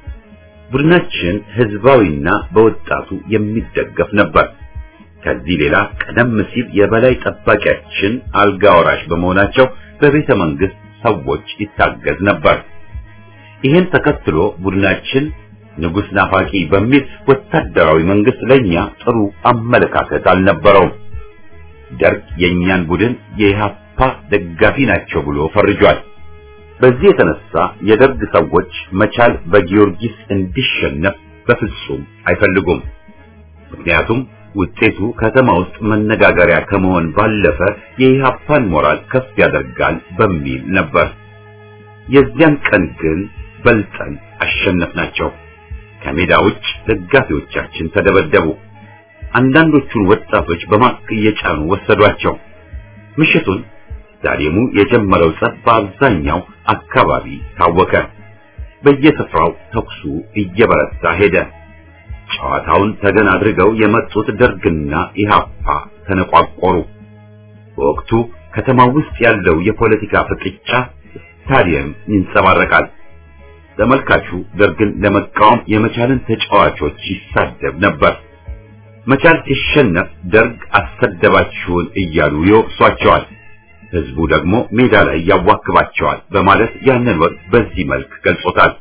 ቡድናችን ህዝባዊና በወጣቱ የሚደገፍ ነበር። ከዚህ ሌላ ቀደም ሲል የበላይ ጠባቂያችን አልጋ ወራሽ በመሆናቸው በቤተ መንግስት ሰዎች ይታገዝ ነበር። ይህን ተከትሎ ቡድናችን ንጉስ ናፋቂ በሚል ወታደራዊ መንግስት ለኛ ጥሩ አመለካከት አልነበረውም። ደርግ የኛን ቡድን የኢሃፓ ደጋፊ ናቸው ብሎ ፈርጇል። በዚህ የተነሳ የደርግ ሰዎች መቻል በጊዮርጊስ እንዲሸነፍ በፍጹም አይፈልጉም። ምክንያቱም ውጤቱ ከተማ ውስጥ መነጋገሪያ ከመሆን ባለፈ የኢሃፓን ሞራል ከፍ ያደርጋል በሚል ነበር። የዚያን ቀን ግን በልጠን አሸነፍናቸው። ከሜዳ ውጭ ደጋፊዎቻችን ተደበደቡ። አንዳንዶቹን ወጣቶች በማክ እየጫኑ ወሰዷቸው። ምሽቱን ስታዲየሙ የጀመረው ጸብ በአብዛኛው አካባቢ ታወከ። በየስፍራው ተኩሱ እየበረታ ሄደ። ጨዋታውን ተገን አድርገው የመጡት ደርግና ኢሃፓ ተነቋቆሩ። በወቅቱ ከተማው ውስጥ ያለው የፖለቲካ ፍጥጫ ስታዲየም ይንጸባረቃል። ተመልካቹ ደርግን ለመቃወም የመቻልን ተጫዋቾች ይሳደብ ነበር። መቻል ሲሸነፍ ደርግ አሰደባችሁን እያሉ ይወቅሷቸዋል። ህዝቡ ደግሞ ሜዳ ላይ ያዋክባቸዋል በማለት ያንን ወቅት በዚህ መልክ ገልጾታል።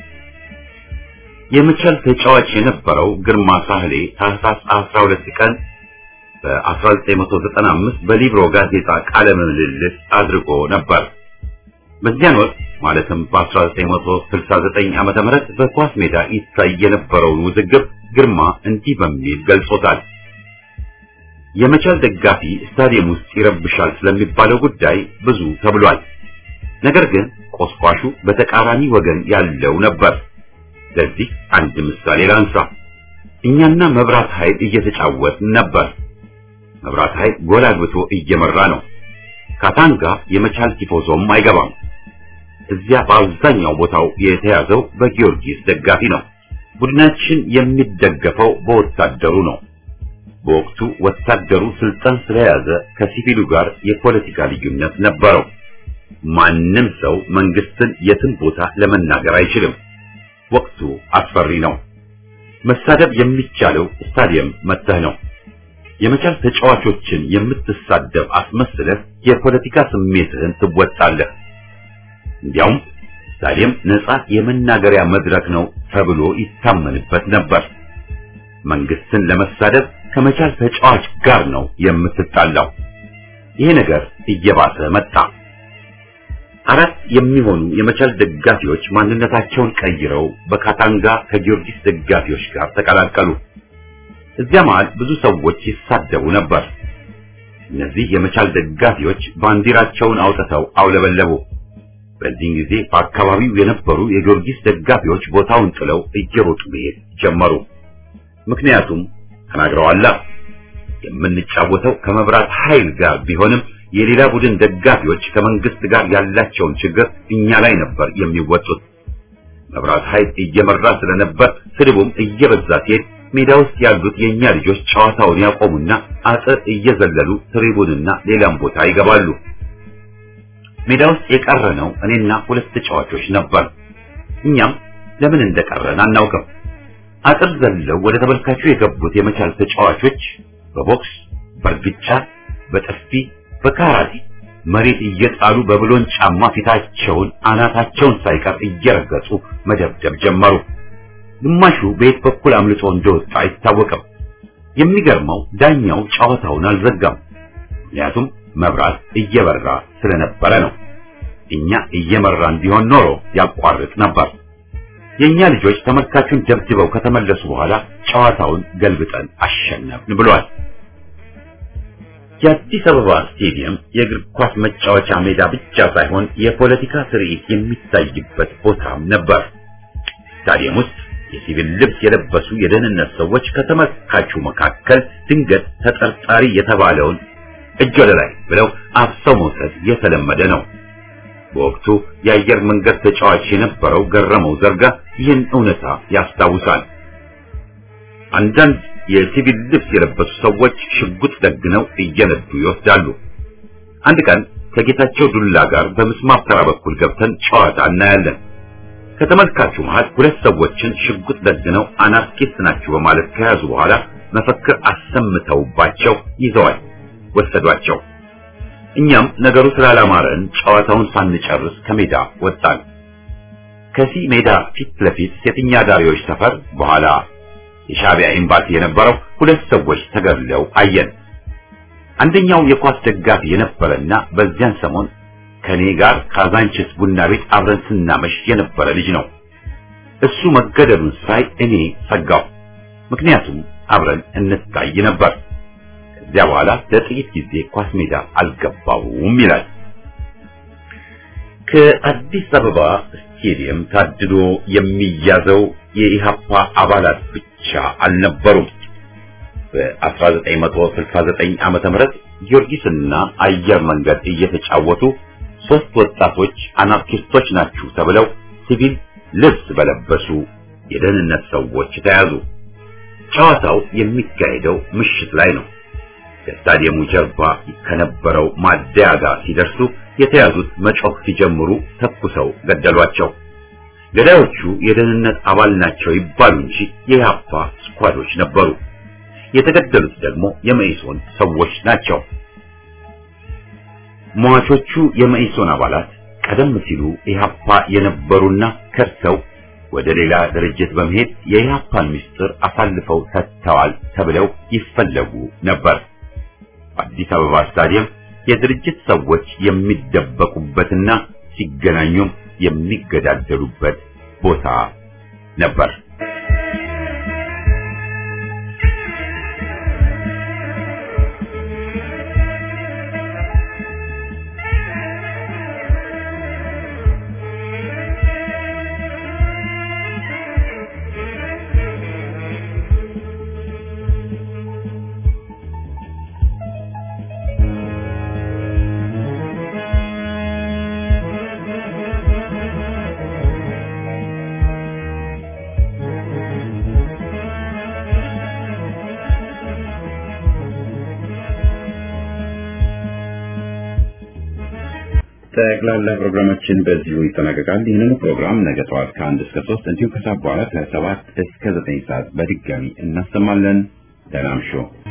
የመቻል ተጫዋች የነበረው ግርማ ሳህሌ ታህሳስ 12 ቀን በ1995 በሊብሮ ጋዜጣ ቃለ ምልልስ አድርጎ ነበር። በዚያን ወቅት ማለትም በ1969 ዓመተ ምህረት በኳስ ሜዳ ይታይ የነበረውን ውዝግብ ግርማ እንዲህ በሚል ገልጾታል። የመቻል ደጋፊ ስታዲየም ውስጥ ይረብሻል ስለሚባለው ጉዳይ ብዙ ተብሏል። ነገር ግን ቆስቋሹ በተቃራኒ ወገን ያለው ነበር። ለዚህ አንድ ምሳሌ ላንሳ። እኛና መብራት ኃይል እየተጫወትን ነበር። መብራት ኃይል ጎል አግብቶ እየመራ ነው። ካታንጋ የመቻል ቲፎዞም አይገባም። እዚያ በአብዛኛው ቦታው የተያዘው በጊዮርጊስ ደጋፊ ነው። ቡድናችን የሚደገፈው በወታደሩ ነው። በወቅቱ ወታደሩ ስልጣን ስለያዘ ከሲቪሉ ጋር የፖለቲካ ልዩነት ነበረው። ማንም ሰው መንግስትን የትም ቦታ ለመናገር አይችልም። ወቅቱ አስፈሪ ነው። መሳደብ የሚቻለው ስታዲየም መተህ ነው። የመቻል ተጫዋቾችን የምትሳደብ አስመስለህ የፖለቲካ ስሜትህን ትወጣለህ። እንዲያውም ስታዲየም ነጻ የመናገሪያ መድረክ ነው ተብሎ ይታመንበት ነበር። መንግስትን ለመሳደብ ከመቻል ተጫዋች ጋር ነው የምትጣላው። ይሄ ነገር እየባሰ መጣ። አራት የሚሆኑ የመቻል ደጋፊዎች ማንነታቸውን ቀይረው በካታንጋ ከጊዮርጊስ ደጋፊዎች ጋር ተቀላቀሉ። እዚያ መሃል ብዙ ሰዎች ይሳደቡ ነበር። እነዚህ የመቻል ደጋፊዎች ባንዲራቸውን አውጥተው አውለበለቡ። በዚህን ጊዜ በአካባቢው የነበሩ የጊዮርጊስ ደጋፊዎች ቦታውን ጥለው እየሮጡ መሄድ ጀመሩ። ምክንያቱም ተናግረዋላ የምንጫወተው ከመብራት ኃይል ጋር ቢሆንም የሌላ ቡድን ደጋፊዎች ከመንግስት ጋር ያላቸውን ችግር እኛ ላይ ነበር የሚወጡት። መብራት ኃይል እየመራ ስለነበር ስድቡም እየበዛ ሲሄድ ሜዳ ውስጥ ያሉት የኛ ልጆች ጨዋታውን ያቆሙና አጥር እየዘለሉ ትሪቡንና ሌላም ቦታ ይገባሉ። ሜዳ ውስጥ የቀረነው እኔና ሁለት ተጫዋቾች ነበር። እኛም ለምን እንደቀረን አናውቅም። አጥር ዘለው ወደ ተመልካቹ የገቡት የመቻል ተጫዋቾች በቦክስ፣ በእርግጫ፣ በጥፊ፣ በካራቴ መሬት እየጣሉ በብሎን ጫማ ፊታቸውን አናታቸውን ሳይቀር እየረገጡ መደብደብ ጀመሩ። ግማሹ በየት በኩል አምልጦ እንደወጣ አይታወቅም። የሚገርመው ዳኛው ጨዋታውን አልዘጋም። ምክንያቱም መብራት እየበራ ስለነበረ ነው። እኛ እየመራን ቢሆን ኖሮ ያቋርጥ ነበር። የኛ ልጆች ተመልካቹን ደብድበው ከተመለሱ በኋላ ጨዋታውን ገልብጠን አሸነፍን ብሏል። የአዲስ አበባ ስቴዲየም የእግር ኳስ መጫወቻ ሜዳ ብቻ ሳይሆን የፖለቲካ ትርኢት የሚታይበት ቦታም ነበር። ስታዲየም ውስጥ የሲቪል ልብስ የለበሱ የደህንነት ሰዎች ከተመልካቹ መካከል ድንገት ተጠርጣሪ የተባለውን እጅ ወደ ላይ ብለው አፍሰው መውሰድ የተለመደ ነው። በወቅቱ የአየር መንገድ ተጫዋች የነበረው ገረመው ዘርጋ ይህን እውነታ ያስታውሳል። አንዳንድ የሲቪል ልብስ የለበሱ ሰዎች ሽጉጥ ደግነው እየነዱ ይወስዳሉ። አንድ ቀን ከጌታቸው ዱላ ጋር በምስማር ተራ በኩል ገብተን ጨዋታ እናያለን። ከተመልካቹ መሃል ሁለት ሰዎችን ሽጉጥ ደግነው አናርኪስት ናችሁ በማለት ከያዙ በኋላ መፈክር አሰምተውባቸው ይዘዋል ወሰዷቸው። እኛም ነገሩ ስላላማረን ጨዋታውን ሳንጨርስ ከሜዳ ወጣን። ከዚህ ሜዳ ፊት ለፊት ሴተኛ አዳሪዎች ሰፈር በኋላ የሻዕቢያ ኤምባሲ የነበረው ሁለት ሰዎች ተገድለው አየን። አንደኛው የኳስ ደጋፊ የነበረና በዚያን ሰሞን ከኔ ጋር ካዛንችስ ቡና ቤት አብረን ስናመሽ የነበረ ልጅ ነው። እሱ መገደሉን ሳይ እኔ ሰጋው። ምክንያቱም አብረን እንታይ ነበር። ከዚያ በኋላ ለጥቂት ጊዜ ኳስ ሜዳ አልገባውም ይላል። ከአዲስ አበባ ስቴዲየም ታድዶ የሚያዘው የኢሃፓ አባላት ብቻ አልነበሩም። በ1969 ዓመተ ምህረት ጊዮርጊስና አየር መንገድ እየተጫወቱ ሶስት ወጣቶች አናርኪስቶች ናችሁ ተብለው ሲቪል ልብስ በለበሱ የደህንነት ሰዎች ተያዙ። ጨዋታው የሚካሄደው ምሽት ላይ ነው። ከስታዲየሙ ጀርባ ከነበረው ማደያ ጋር ሲደርሱ የተያዙት መጮህ ሲጀምሩ ተኩሰው ገደሏቸው። ገዳዮቹ የደህንነት አባል ናቸው ይባሉ እንጂ የኢህአፓ ስኳዶች ነበሩ። የተገደሉት ደግሞ የመኢሶን ሰዎች ናቸው። ሟቾቹ የመኢሶን አባላት ቀደም ሲሉ ኢህአፓ የነበሩና ከርሰው ወደ ሌላ ድርጅት በመሄድ የኢህአፓን ምስጢር አሳልፈው ሰጥተዋል ተብለው ይፈለጉ ነበር። በአዲስ አበባ ስታዲየም የድርጅት ሰዎች የሚደበቁበትና ሲገናኙም የሚገዳደሉበት ቦታ ነበር። ጠቅላላ ፕሮግራማችን በዚሁ ይጠናቀቃል። ይህንን ፕሮግራም ነገ ጠዋት ከአንድ እስከ ሶስት እንዲሁም ከሰዓት በኋላ ከሰባት እስከ ዘጠኝ ሰዓት በድጋሚ እናሰማለን። ደህና እምሹ።